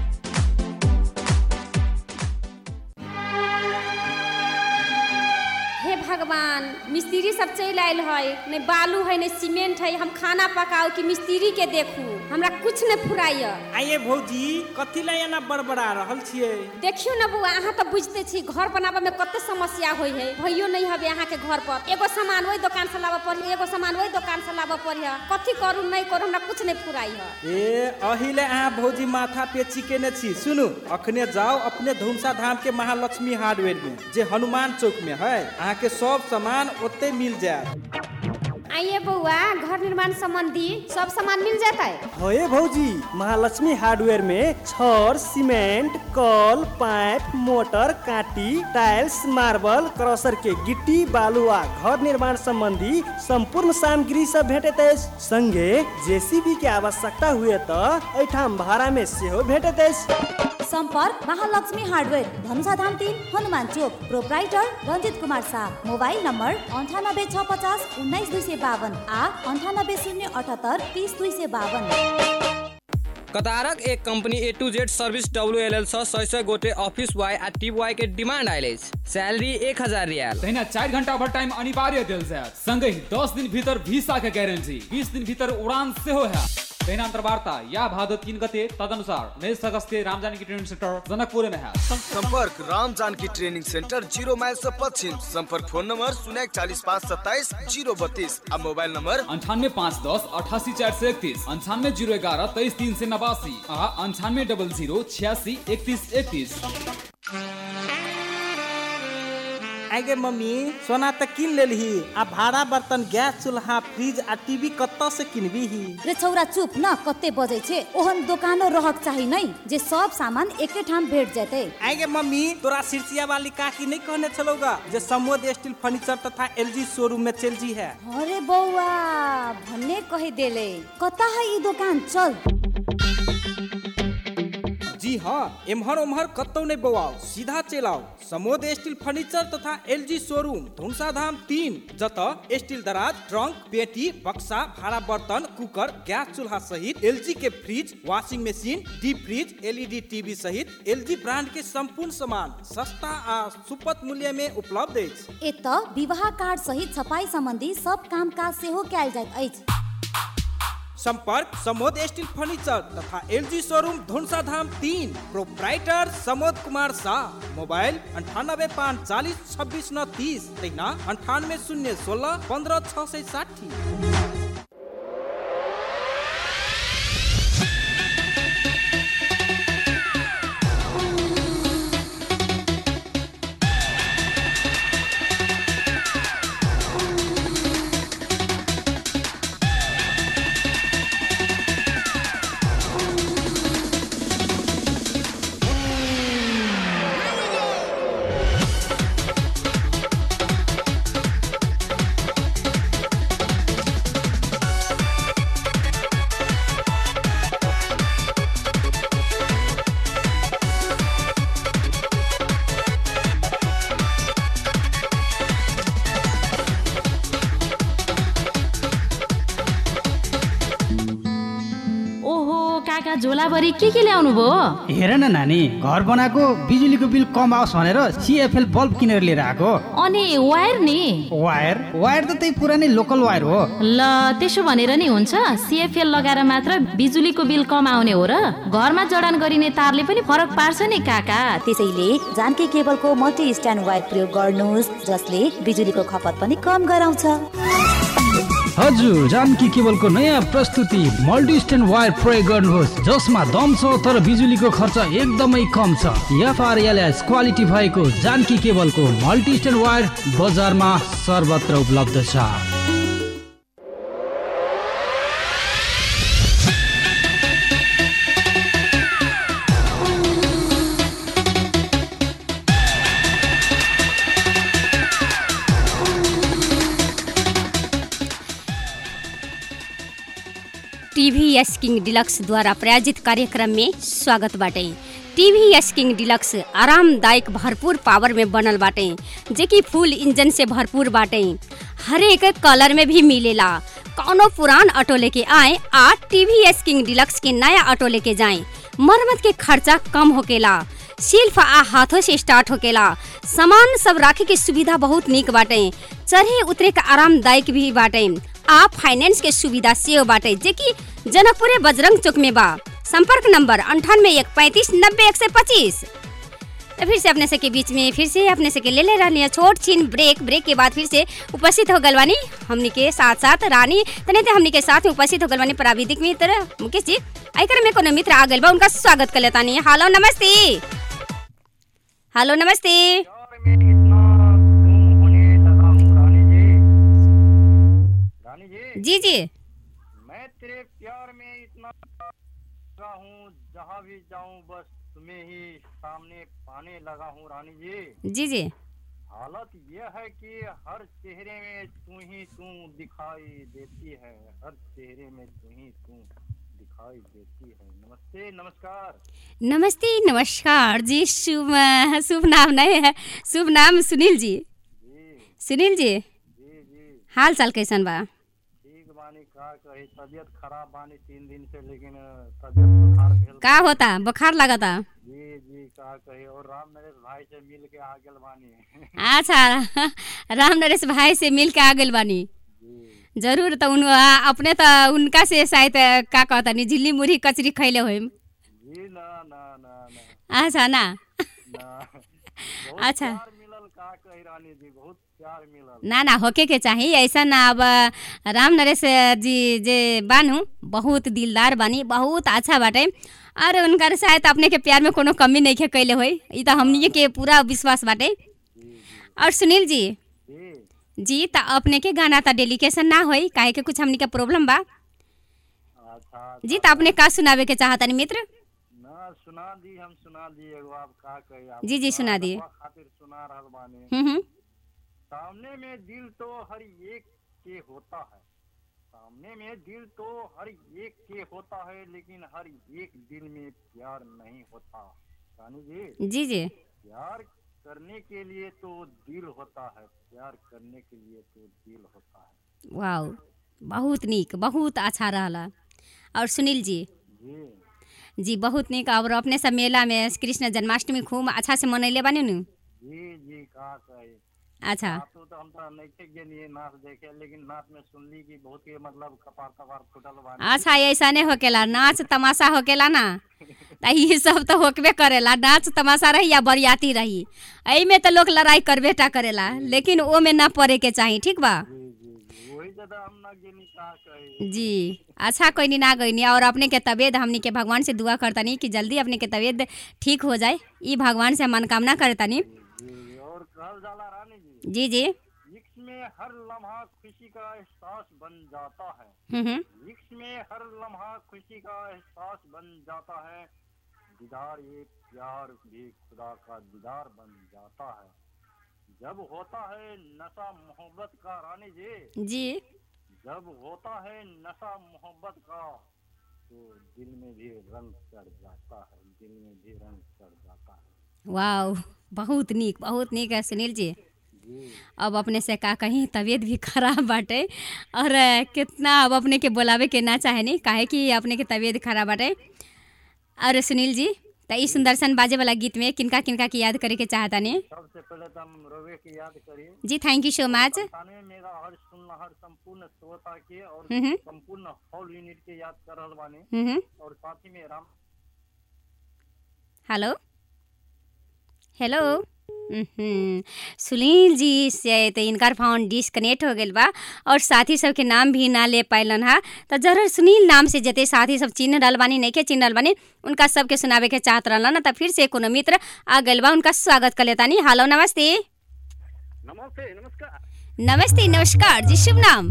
हे भगवान मिस्त्री सब चल आयल है नहीं बालू है नहीं सीमेंट है हम खाना पकाओ कि मिस्त्री के देखू हमरा कुछ नहीं फुराइय आइए भौजी कथी ला एना बड़बड़ा रहल छियै देखियो ना बउआ अहाँ तो बुझते छी घर बनाबे में कते समस्या होय है भइयो नहीं हबे अहाँ के घर पर एगो सामान वही दुकान से लाबे पड़ी एगो सामान वही दुकान से लाबे पड़ी कथी करू नहीं करू हमरा कुछ नहीं फुराई है ए अहिले अहाँ भौजी माथा पे चिकेने छी सुनु अखने जाओ अपने धुमसा धाम के महालक्ष्मी हार्डवेयर में जे हनुमान चौक में है अहाँ के सब सामान ओते मिल जाएत आइए बउआ घर निर्माण संबंधी सब सामान मिल जाता है होए भौजी महालक्ष्मी हार्डवेयर में छड़ सीमेंट कल पाइप मोटर काटी टाइल्स मार्बल क्रशर के गिट्टी बालू आ घर निर्माण संबंधी संपूर्ण सामग्री सब भेटत अछि संगे जेसीबी के आवश्यकता हुए त एठाम भाड़ा में सेहो भेटत अछि संपर्क महालक्ष्मी हार्डवेयर धनुषा धाम तीन Hanuman Chowk proprietor Ranjit Kumar Shah mobile number अंठानब्बे छ पचास उन्नाइस दुई सय बावन आ अंठानब्बे शून्य अठहत्तर तिस दुई सय बावन कतारक एक company A to Z service W L L सौ सौ गोटे ऑफिस बॉय आ टीप बॉय के डिमांड आयल अछि सैलरी एक हजार रियाल तहिना चारि घंटा ओवर टाइम अनिवार्य देल जायत संगहि दस दिन भीतर वीसा के गारंटी बीस दिन भीतर उड़ान सेहो है तहिना अंतर्वार्ता या भादो तीन गते तदनुसार उन्नीस अगस्त के रामजानकी ट्रेनिंग सेंटर जनकपुर में है संपर्क Ram Janaki training centre zero mile से पश्चिम संपर्क फोन नंबर शून्य चालीस पाँच सत्ताईस जीरो बत्तीस आ मोबाइल नंबर अंठानवे पाँच दस अठासी चार सौ इकतीस अंठानवे जीरो ग्यारह तेईस तीन सौ नवासी आ अंठानवे डबल जीरो छियासी इकतीस इकतीस आगे मम्मी सोना त किन लेलही आ भाड़ा बर्तन गैस चूल्हा फ्रिज आ टीवी कत्ता से किनबी ही रे छौरा चुप न कते बजै छे ओहन दोकानो रहक चाही नहीं जे सब सामान एके ठाम भेट जेते आगे मम्मी तोरा सिरसिया वाली काकी नहीं कहने चलोगा जे समोद स्टील फर्नीचर तथा एलजी शोरूम में चल जी है अरे बौआ भन्ने कहे देले कता है ई दुकान चल जी हाँ एम्हर ओम्हर कतौ नहीं बवाओ सीधा चल आओ समोद स्टील फर्नीचर तथा एलजी शोरूम धुमसा धाम तीन जत स्टील दराज ट्रंक पेटी बक्सा भाड़ा बर्तन कुकर गैस चूल्हा सहित एलजी के fridge washing machine deep fridge LED TV सहित एलजी ब्रांड के संपूर्ण सामान सस्ता आ सुपथ मूल्य में उपलब्ध अछि एत विवाह कार्ड सहित छपाई संबंधी सब काम काज सेहो कयल जाइत अछि संपर्क समोद स्टील फर्नीचर तथा एलजी शोरूम धुनसा धाम तीन प्रोप्राइटर समोद कुमार शाह मोबाइल अंठानबे पाँच चालीस छब्बीस नौ तीस तहिना अंठानवे शून्य सोलह पंद्रह छः सौ साठी ओहो काका झोलाभरि के के ल्याउनु भयो हेर न नानी घर बनाएको बिजुलीको बिल कम आओस् भनेर सिएफएल बल्ब किनेर लिएर आएको अनि वायर नि वायर वायर त त्यही पुरानै लोकल वायर हो ल त्यसो भनेर नि हुन्छ सिएफएल लगाएर मात्र बिजुलीको बिल कम आउने हो र घरमा जडान गरिने तारले पनि फरक पार्छ नि काका त्यसैले जानकी केबलको मल्टी स्ट्यान्ड वायर प्रयोग गर्नुहोस् जसले बिजुलीको खपत पनि कम गराउँछ हजुर जानकी केबलको नयाँ प्रस्तुति मल्टी स्ट्यान्ड वायर प्रयोग गर्नुहोस् जसमा दम छ तर बिजुलीको खर्च एकदमै कम छ एफआरएलएस क्वालिटी भएको जानकी केबलको मल्टी स्ट्यान्ड वायर बजारमा सर्वत्र उपलब्ध छ टीवीएस किंग डिलक्स द्वारा प्रायोजित कार्यक्रम में स्वागत बाटे टीवीएस किंग डिलक्स आरामदायक भरपूर पावर में बनल बाटे जे कि फुल इंजन से भरपूर बाटे हर एक कलर में भी मिलेला कौनो पुरान ऑटो लेके आए आ टीवीएस किंग डिलक्स के नया ऑटो लेके जाएं मरम्मत के खर्चा कम होकेला सिल्फ आ हाथों से स्टार्ट होकेला सामान सब राखे के सुविधा बहुत निक बाटे चढ़े उतरे का आरामदायक भी बाटे आ फाइनेंस के सुविधा सेहो बाटे जे कि जनकपुरे बजरंग चौक में बा संपर्क नंबर अंठानवे एक पैंतीस नब्बे एक सौ पच्चीस तो फिर से अपने से के बीच में फिर से अपने से के ले ले रहनी है छोट छीन ब्रेक ब्रेक के बाद फिर से उपस्थित हो गलवानी हमनी के साथ साथ रानी तने ते हमनी के साथ में उपस्थित हो गलवानी प्राविधिक मित्र मुकेश जी आइकर में कोनो मित्र आ गइल बा उनका स्वागत कर लेतानी हेलो नमस्ते हेलो नमस्ते जी जी मैं तेरे प्यार में इतना लगा हूँ जहाँ भी जाऊँ बस तुम्हें ही सामने पाने लगा हूँ रानी जी जी जी हालत यह है कि हर चेहरे में तू ही तू दिखाई देती है हर चेहरे में तू ही तू दिखाई देती है नमस्ते नमस्कार नमस्ते नमस्कार जी शुभ शुभ नाम नहीं है शुभ नाम सुनील जी सुनील जी हाल चाल कैसन बा ठीक बानी का कही तबीयत खराब बानी तीन दिन से लेकिन तबीयत बुखार भेल का होता बुखार लगता जी जी का कही और राम नरेश भाई से मिल के आ गेल बानी अच्छा राम नरेश भाई से मिल के आ गइल बानी जरूर तो उन आ, अपने तो उनका से शायद का कहता नहीं झिल्ली मुरही कचरी खैले होइम जी ना ना ना ना अच्छा ना बहुत अच्छा प्यार मिलल का कही रानी जी बहुत प्यार मिलल ना ना होके के चाही ऐसा ना अब राम नरेश जी जे बानू बहुत दिलदार बानी बहुत अच्छा बाटे और उनकर शायद अपने के प्यार में कोनो कमी नहीं के कैले होई ई तो हमनी के पूरा विश्वास बाटे और सुनील जी जी त अपने के गाना त डेलीकेशन ना होई काहे के कुछ हमनी के प्रॉब्लम बा जी त अपने का सुनावे के चाहतनी मित्र ना सुना दी हम सुना दी एगो आप का कही आप जी, जी, सुना दिए। रखवा खातिर सुना रहल बानी हम्म, हम्म। सामने में दिल तो हर एक के होता है सामने में दिल तो हर एक के होता है लेकिन हर एक दिल में प्यार नहीं होता रानी जी जी जी प्यार करने के लिए तो दिल होता है प्यार करने के लिए तो दिल होता है वाओ बहुत नीक बहुत अच्छा रहला और सुनील जी जी जी बहुत नीक और अपने सब मेला में कृष्ण जन्माष्टमी खूब अच्छा से मनैले बानी नु जी जी का कहे अच्छा नाच तो हम तो नहीं थे गेलिए नाच देखे लेकिन नाच में सुनली कि बहुत के मतलब कपार कपार फुटल बानी अच्छा ऐसा नहीं होकेला नाच तमाशा होकेला ना त ये सब तो होकबे करेला नाच तमाशा रही या बरियाती रही एही में तो लोग लड़ाई करबेटा करेला लेकिन ओ में ना पड़े के चाही ठीक बा वही ज्यादा हम ना गेनी का कहे जी अच्छा कोई नहीं ना गई और अपने के तबीयत हमनी के भगवान से दुआ करतनी कि जल्दी अपने के तबीयत ठीक हो जाए ई भगवान से मनकामना करतनी जी और कहल जाला रानी जी जी जी इश्क में हर लम्हा खुशी का एहसास बन जाता है हम्म, हम्म। इश्क में हर लम्हा खुशी का एहसास बन जाता है दीदार ये प्यार भी खुदा का दीदार बन जाता है जब होता है नशा मोहब्बत का रानी जी जी जब होता है नशा मोहब्बत का तो दिल में भी रंग चढ़ जाता है दिल में भी रंग चढ़ जाता है वाह बहुत नीक बहुत नीक है सुनील जी जी अब अपने से का कहीं तबीयत भी खराब बाटे और अ, कितना अब अपने के बोलावे के ना चाहे नहीं काहे कि अपने के तबीयत खराब बाटे और सुनील जी त ई सुंदरसन बाजे वाला गीत में किनका किनका की याद करे के चाहता नहीं सबसे पहले तो हम रोवे की याद करिए जी थैंक यू सो मच संतानवे मेगा हर सुनना हर संपूर्ण श्रोता के और हम्म हम्म। संपूर्ण हॉल यूनिट के याद कर रहल बानी हम्म हम्म। और साथ ही में राम हेलो हेलो उहुं, सुनील जी से तो इनकर फोन डिस्कनेक्ट हो गइल बा और साथी सब के नाम भी ना ले पाइलन हा तो जरूर सुनील नाम से जते साथी सब चिन्ह रहल बानी नहीं के चिन्ह रहल बानी उनका सबके सुनावे के चाहत रहल ना तो फिर से कोनो मित्र आ गइल बा उनका स्वागत कर लेतानी हेलो नमस्ते नमस्ते नमस्कार नमस्ते नमस्कार जी शुभ नाम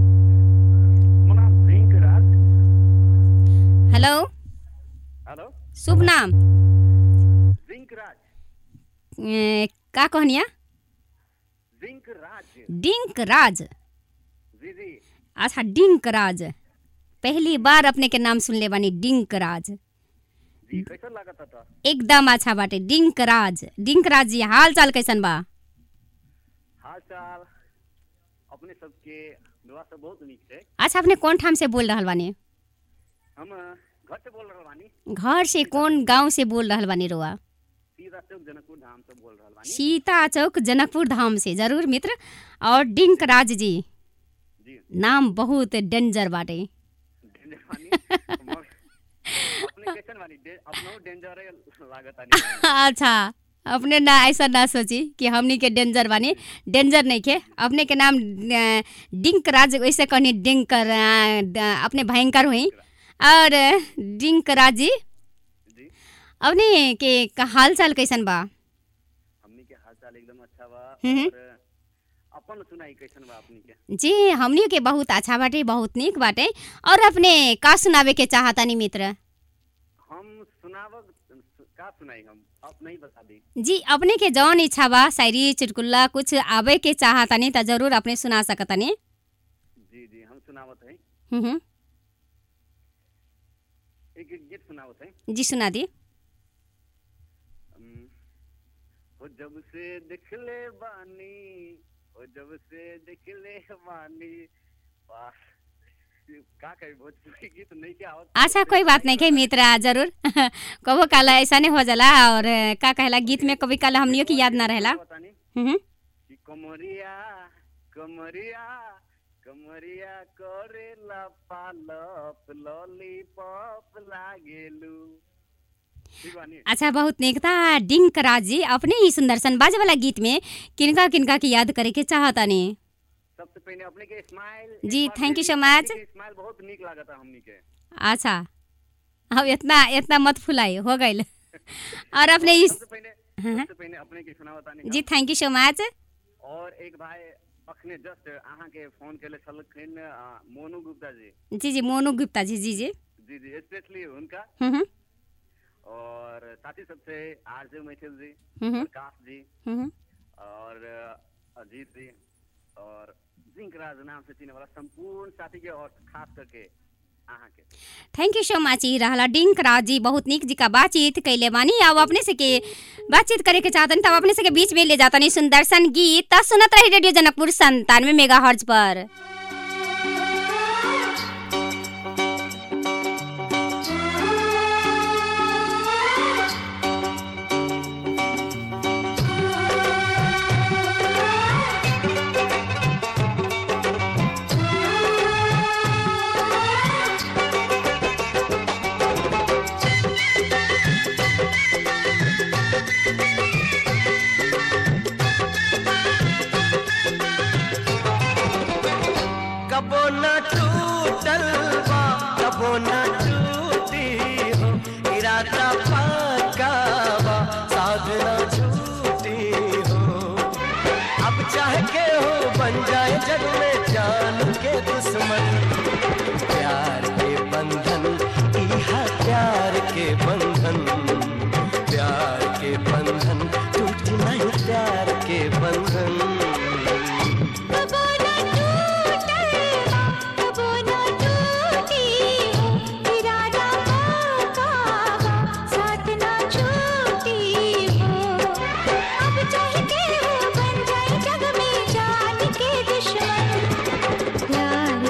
हेलो हेलो शुभ नाम जिंक राज ए, का कहनिया जिंक राज डिंक राज जी जी अच्छा डिंक राज पहली बार अपने के नाम सुनले बानी डिंक राज जी कैसा लागत था एकदम अच्छा बाटे डिंक राज डिंक राज जी हाल चाल कैसन बा हाल चाल अपने सबके दुआ सब बहुत नीक छै अच्छा अपने कौन ठाम से बोल रहल बानी हम घर से बोल रहल बानी घर से कौन गांव से बोल रहल बानी रोआ सीधा चौक जनकपुर धाम से बोल रहल बानी सीता चौक जनकपुर धाम से जरूर मित्र और डिंक राज जी नाम बहुत डेंजर बाटे अपने कैसन बानी डे- अपनो डेंजर लागत आनी अच्छा अपने ना ऐसा ना सोची कि हमनी के डेंजर बानी डेंजर नहीं के अपने के नाम अ, डिंक राज वैसे कहनी डिंक अ, ड- अपने भयंकर हुई और डिंक राज जी अपने के का हाल चाल कैसन बा हमनी के हाल चाल एकदम अच्छा बा हम्म। और अपन सुनाई कैसन बा अपनी के जी हमनी के बहुत अच्छा बाटे बहुत नीक बाटे और अपने का सुनावे के चाहतानी मित्र हम सुनावक का सुनाई हम आप नहीं बता दी जी अपने के जौन इच्छा बा शायरी चुटकुल्ला कुछ आवे के चाहतानी त जरूर अपने सुना सकतानी जी जी हम सुनावत है हम्म, हम्म। एक एक गीत सुनावत है जी सुना दी हम्म, हो जब से दिखले बानी हो जब से दिखले बानी वाह का कही भोजपुरी गीत नहीं क्या आवत अच्छा कोई बात नहीं के मित्र जरूर कबो काला ऐसा नहीं हो जाला और का कहला गीत में कभी काला हमनियों की याद ना रहेला हम्म, हम्म। कि कमरिया कमरिया कमरिया करेला पालप लॉलीपॉप लागेलू ठीक बानी अच्छा बहुत नीक था डिंक राज जी अपने ही सुंदर सन बाजे वाला गीत में किनका किनका की याद करे के चाहतानी सबसे पहले अपने के स्माइल जी thank you so much smile बहुत नीक लागता हमनी के अच्छा अब इतना इतना मत फुलाई हो गइल और अपने इस हाँ, हाँ। सबसे पहले अपने के सुनावतानी जी थैंक यू सो मच और एक भाई अखने जस्ट अहाँ के फोन केले छलखिन अ, मोनू गुप्ता जी जी जी मोनू गुप्ता जी जी जी जी जी स्पेशली उनका हम्म, हम्म, और साथी सबसे आरजे मैथिल जी हम्म। प्रकाश जी हम्म। और अ, अजीत जी और जिंक राज नाम से चिने वाला संपूर्ण साथी के और खास करके अहाँ के थैंक यू सो मच ई रहला डिंक राज जी बहुत नीक जी का बातचीत कैले बानी अब अपने से के बातचीत करे के चाहतनी तब अपने से के बीच में ले जातनी सुंदर सन गीत त सुनत रही रेडियो जनकपुर संतानवे मेगा हर्ज पर कबो न टूटल बा कबो न टूटी हो इरादा पक्का बा साधना झूठी हो अब चाह के हो बन जाए जग में जान के दुश्मन प्यार के बंधन इहा प्यार के बंधन प्यार के बंधन टूट नहीं प्यार के बंधन प्यार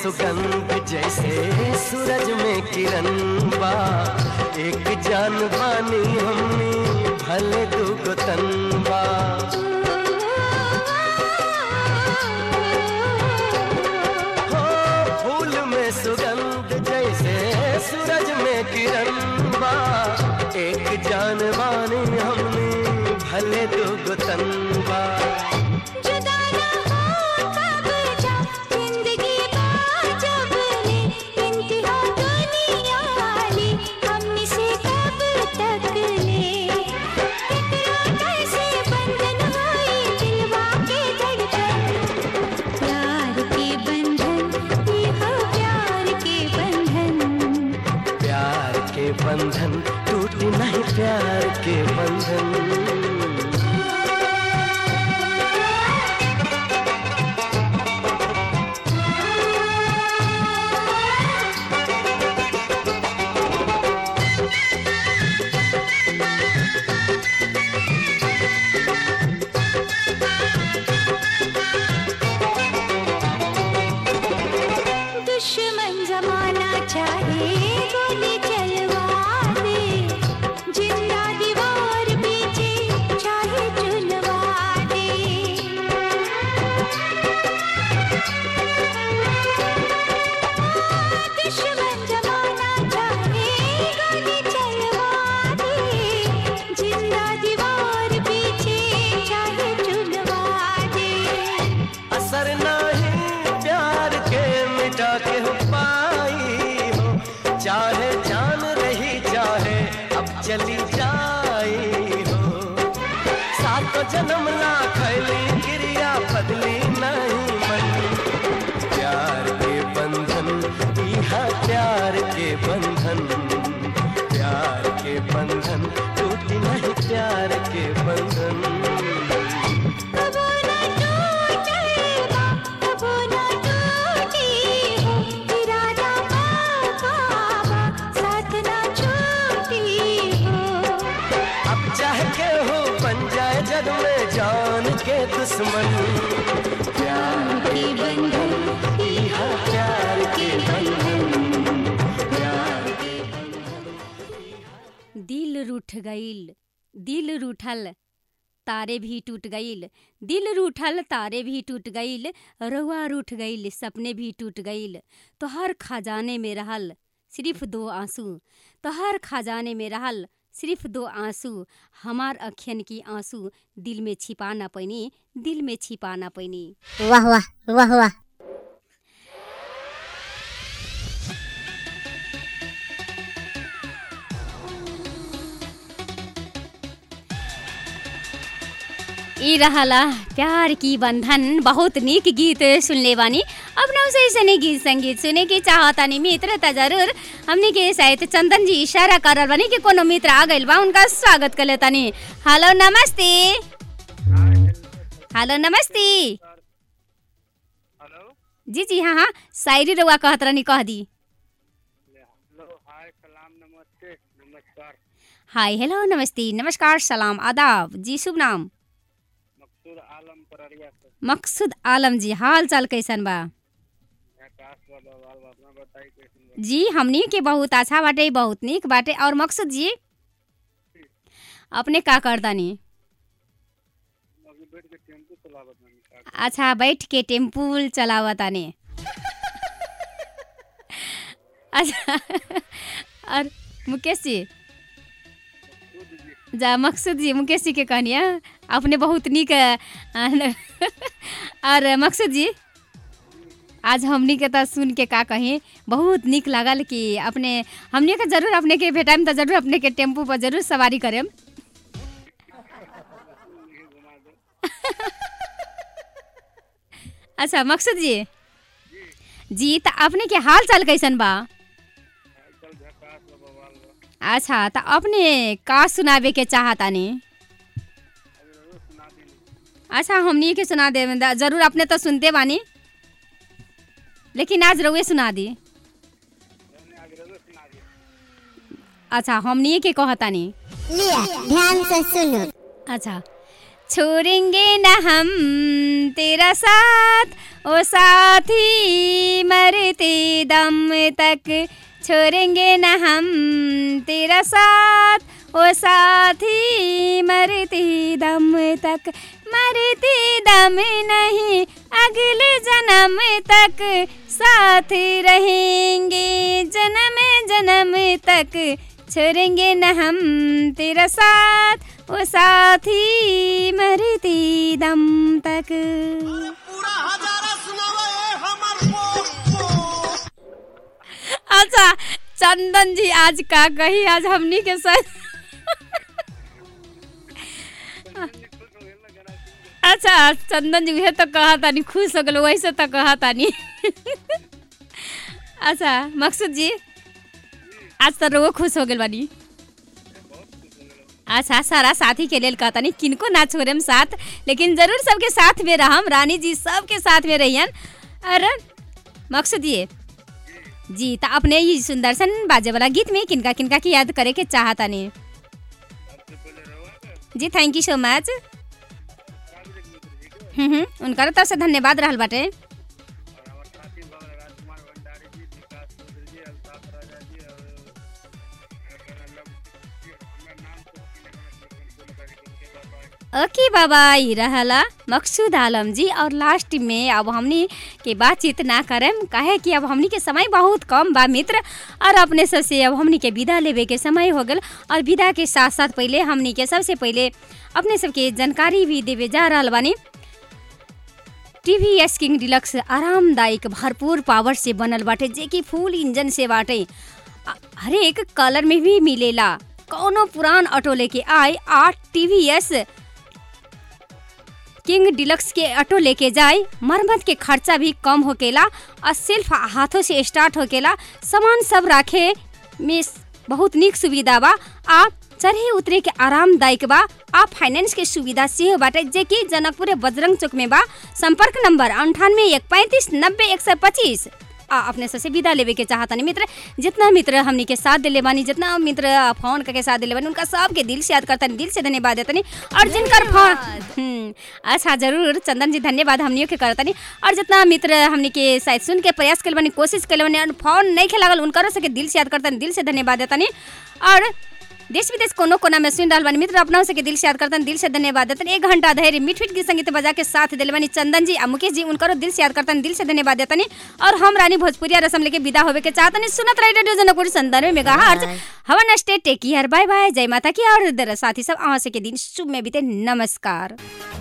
सुगंध जैसे सूरज में किरण बा एक जान बानी हमनी भले दुगो तन बा हो फूल में सुगंध जैसे सूरज में किरण बा एक जान बानी हमनी भले दुगो तन बा जिंदगी जब ले इंतहा दुनिया ले हमने से कब तक ले इतना कैसे बंधन हुई दिलवा के धड़कन प्यार के बंधन ये हो प्यार के बंधन प्यार के बंधन टूट नहीं प्यार के बंधन दुश्मन जमाना चाहे गोली चलवा दे जिंदा दीवार पीछे चाहे चुनवा दे दुश्मन जमाना चाहे गोली चलवा दे जिंदा दीवार पीछे चाहे चुनवा दे असर नहीं प्यार के मिटा के हो पाई हो चाहे जान रही चाहे अब चली जाई हो सात जन्म ला खैली क्रिया बदली नहीं मन प्यार के बंधन इहा प्यार के बंधन प्यार के बंधन टूट नहीं प्यार के बंधन कबो ना टूटेगा कबो ना टूटी हो इरादा पापा साथ ना छूटी हो अब चाह के हो बन जाए जग में जान के दुश्मन प्यार के बंधन इहा प्यार के बंधन प्यार के दिल रूठ गईल दिल रूठल तारे भी टूट गईल दिल रूठल तारे भी टूट गईल रहुआ रूठ गईल सपने भी टूट गईल तो हर खजाने में रहल सिर्फ दो आंसू तो हर खजाने में रहल सिर्फ दो आंसू हमार अखियन की आंसू दिल में छिपा ना पैनी दिल में छिपा ना पैनी वाह वाह वाह वाह ई रहला प्यार की बंधन बहुत नीक गीत सुनले बानी अब ना उसे ऐसे गीत संगीत सुने के चाहतानी मित्र त जरूर हमने के शायद चंदन जी इशारा करल बानी कि कोनो मित्र आ गइल बा उनका स्वागत कर लेतानी हेलो नमस्ते हेलो नमस्ते जी जी हाँ हाँ शायरी रउआ कहत रहनी कह दी हाय हेलो नमस्ते नमस्कार सलाम आदाब जी शुभ नाम मकसूद आलम जी हाल चाल कैसन बा जी हमनी के बहुत अच्छा बाटे बहुत नीक बाटे और मकसूद जी अपने का करतानी अच्छा बैठ के टेम्पू चलावतानी अच्छा और मुकेश जी जा मकसूद जी मुकेश जी के कहनिया अपने बहुत नीक अ, और मकसूद जी आज हमनी के तो सुन के का कही बहुत नीक लागल कि अपने हमनी के जरूर अपने के भेटाइम तो जरूर अपने के टेम्पू पर जरूर सवारी करेम अच्छा मकसूद जी जी तो अपने के हाल चाल कैसन बा अच्छा तो अपने का सुनावे के चाहतानी अच्छा हमनी के सुना दे जरूर अपने तो सुनते बानी लेकिन आज रउए सुना दी अच्छा हमनी के कहतानी लिया ध्यान से सुनो अच्छा छोड़ेंगे न हम तेरा साथ ओ साथी मरते दम तक छोड़ेंगे न हम तेरा साथ ओ साथी मरते दम तक मरते दम नहीं अगले जन्म तक साथ रहेंगे जन्म जन्म तक छोड़ेंगे न हम तेरा साथ ओ साथी मरते दम तक अच्छा चंदन जी आज का कही आज हमनी के साथ अच्छा चंदन जी उहे तो कहा तानी खुश हो गलो वैसे तो कहा तानी अच्छा मकसूद जी आज तो रोगो खुश हो गल बानी अच्छा सारा साथी के लेल कहता नहीं किनको ना छोड़म साथ लेकिन जरूर सबके साथ में रहम रानी जी सबके साथ में रहियन अरे मकसूद ये जी तो अपने ये सुंदर सन बाजे वाला गीत में किनका किनका की याद करे के चाहता नहीं जी थैंक यू सो मच हम्म हम्म उनका तरफ से धन्यवाद रहल बाटे ओके बाबा ये रहला मकसूद आलम जी और लास्ट में अब हमनी के बातचीत ना करें काहे कि अब हमनी के समय बहुत कम बा मित्र और अपने सबसे अब हमनी के विदा लेवे के समय हो गल और विदा के साथ साथ पहले हमनी के सबसे पहले अपने सबके जानकारी भी देवे जा रहा बानी टीवी एस किंग डिलक्स आरामदायक भरपूर पावर से बनल बाटे जे कि फुल इंजन से बाटे आ- हरेक कलर में भी मिलेला कौनो पुरान ऑटो लेके आए आ टीवीएस किंग डिलक्स के ऑटो लेके जाए मरम्मत के खर्चा भी कम होकेला और सिर्फ हाथों से स्टार्ट होकेला सामान सब रखे में बहुत निक सुविधा बा आ चढ़े उतरे के आरामदायक बा आ फाइनेंस के सुविधा सेहो बाटे जे कि जनकपुर बजरंग चौक में बा संपर्क नंबर अंठानवे एक पैंतीस नब्बे एक सौ पच्चीस आ अपने सबसे विदा लेवे के चाहतनी मित्र जितना मित्र हमनी के साथ दिले बानी जितना मित्र फोन करके साथ दिले बानी उनका सबके दिल से याद करतनी दिल से धन्यवाद देतनी और जिनकर फोन हम्म, अच्छा जरूर चंदन जी धन्यवाद हमनियों के करतनी और जितना मित्र हमनी के शायद सुन के प्रयास कल बानी कोशिश कल बानी और फोन नहीं खे लागल उनकरो सबके दिल से याद करतनी दिल से धन्यवाद देतनी और देश विदेश कोनो कोना में सुन रहल बानी मित्र अपना से के दिल से याद करतन दिल से धन्यवाद देतन एक घंटा धैर्य मीठ मीठ गीत संगीत बजा के साथ दिल बानी चंदन जी आ मुकेश जी उनकरो दिल से याद करतन दिल से धन्यवाद देतनी और हम रानी भोजपुरिया रसम लेके विदा होवे के चाहतनी सुनत रही रेडियो जनकपुर संदर्भ में हर्ज हवन stay take care bye bye जय माता की और दर साथी सब अहाँ से के दिन शुभ में बीते नमस्कार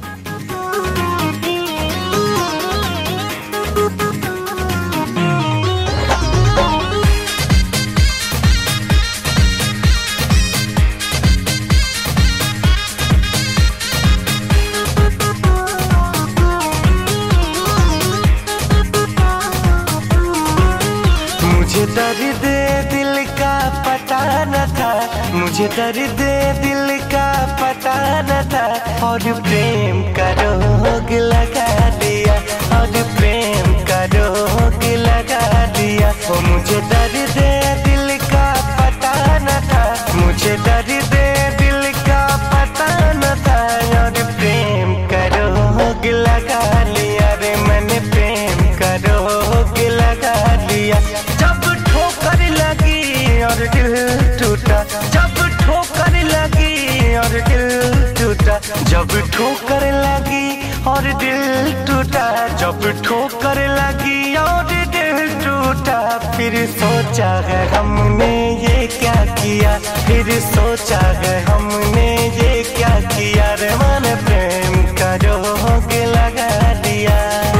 मुझे दर्द दिल का पता न था मुझे दर्द दिल का पता न था और प्रेम का रोग लगा दिया और प्रेम का रोग लगा दिया वो मुझे दर्द दिल का पता न था मुझे दर्द दिल का पता न था और प्रेम का रोग लगा लिया रे मैंने प्रेम का रोग लगा लिया जब ठोकर लगी और दिल टूटा जब ठोकर लगी और दिल टूटा जब ठोकर लगी और दिल टूटा जब ठोकर लगी और दिल टूटा फिर सोचा है हमने ये क्या किया फिर सोचा है हमने ये क्या किया रे मन प्रेम का रोग लगा दिया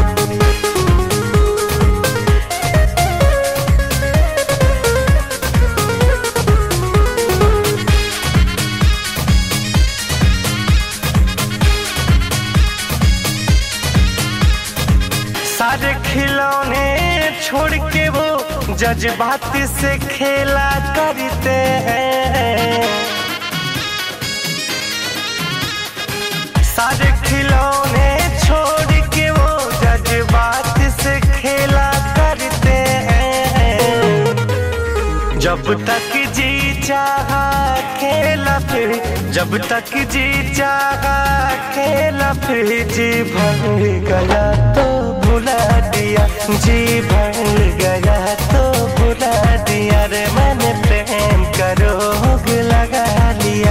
सारे खिलौने छोड़ के वो जज्बात से खेला करते हैं सारे खिलौने छोड़ के वो जज्बात से खेला करते हैं जब तक जी चाहा खेला फिर जब तक जी चाहा खेला फिर जी भर गया तो भुला दिया जी भर गया तो भुला दिया रे मैंने प्रेम का रोग लगा लिया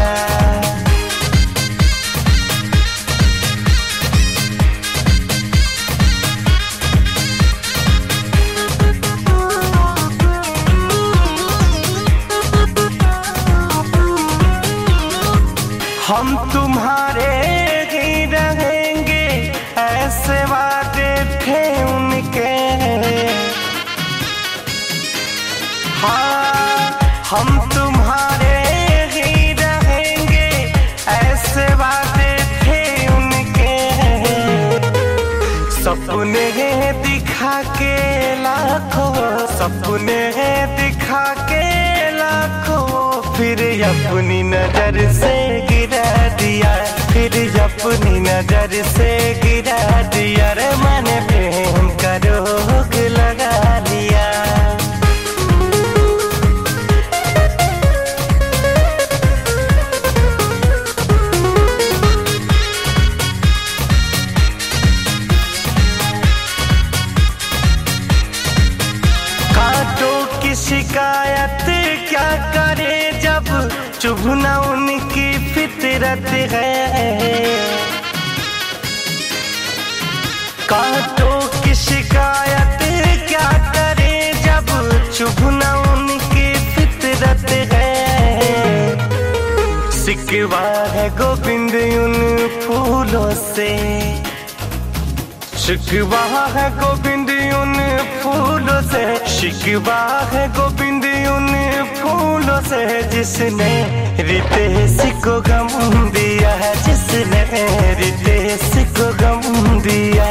हम तुम्हारे ही रहेंगे ऐसे वादे थे उनके हाँ हम तुम्हारे ही रहेंगे ऐसे वादे थे उनके सपने दिखा के लाखों सपने दिखा के लाखों फिर अपनी नजर से गिरा दिया फिर अपनी नजर से गिरा दिया रे मैंने प्रेम का रोग लगा लिया कांटों की शिकायत क्या करे जब चुभना उनकी फितरत है कांटों की शिकायत क्या करे जब चुभना उनकी फितरत है सिकवा है गोविंद उन फूलों से शिकवा है गोविंद उन फूलों से शिकवा है गोविंद उन फूलों से जिसने रितेश को गम दिया है जिसने रितेश को गम दिया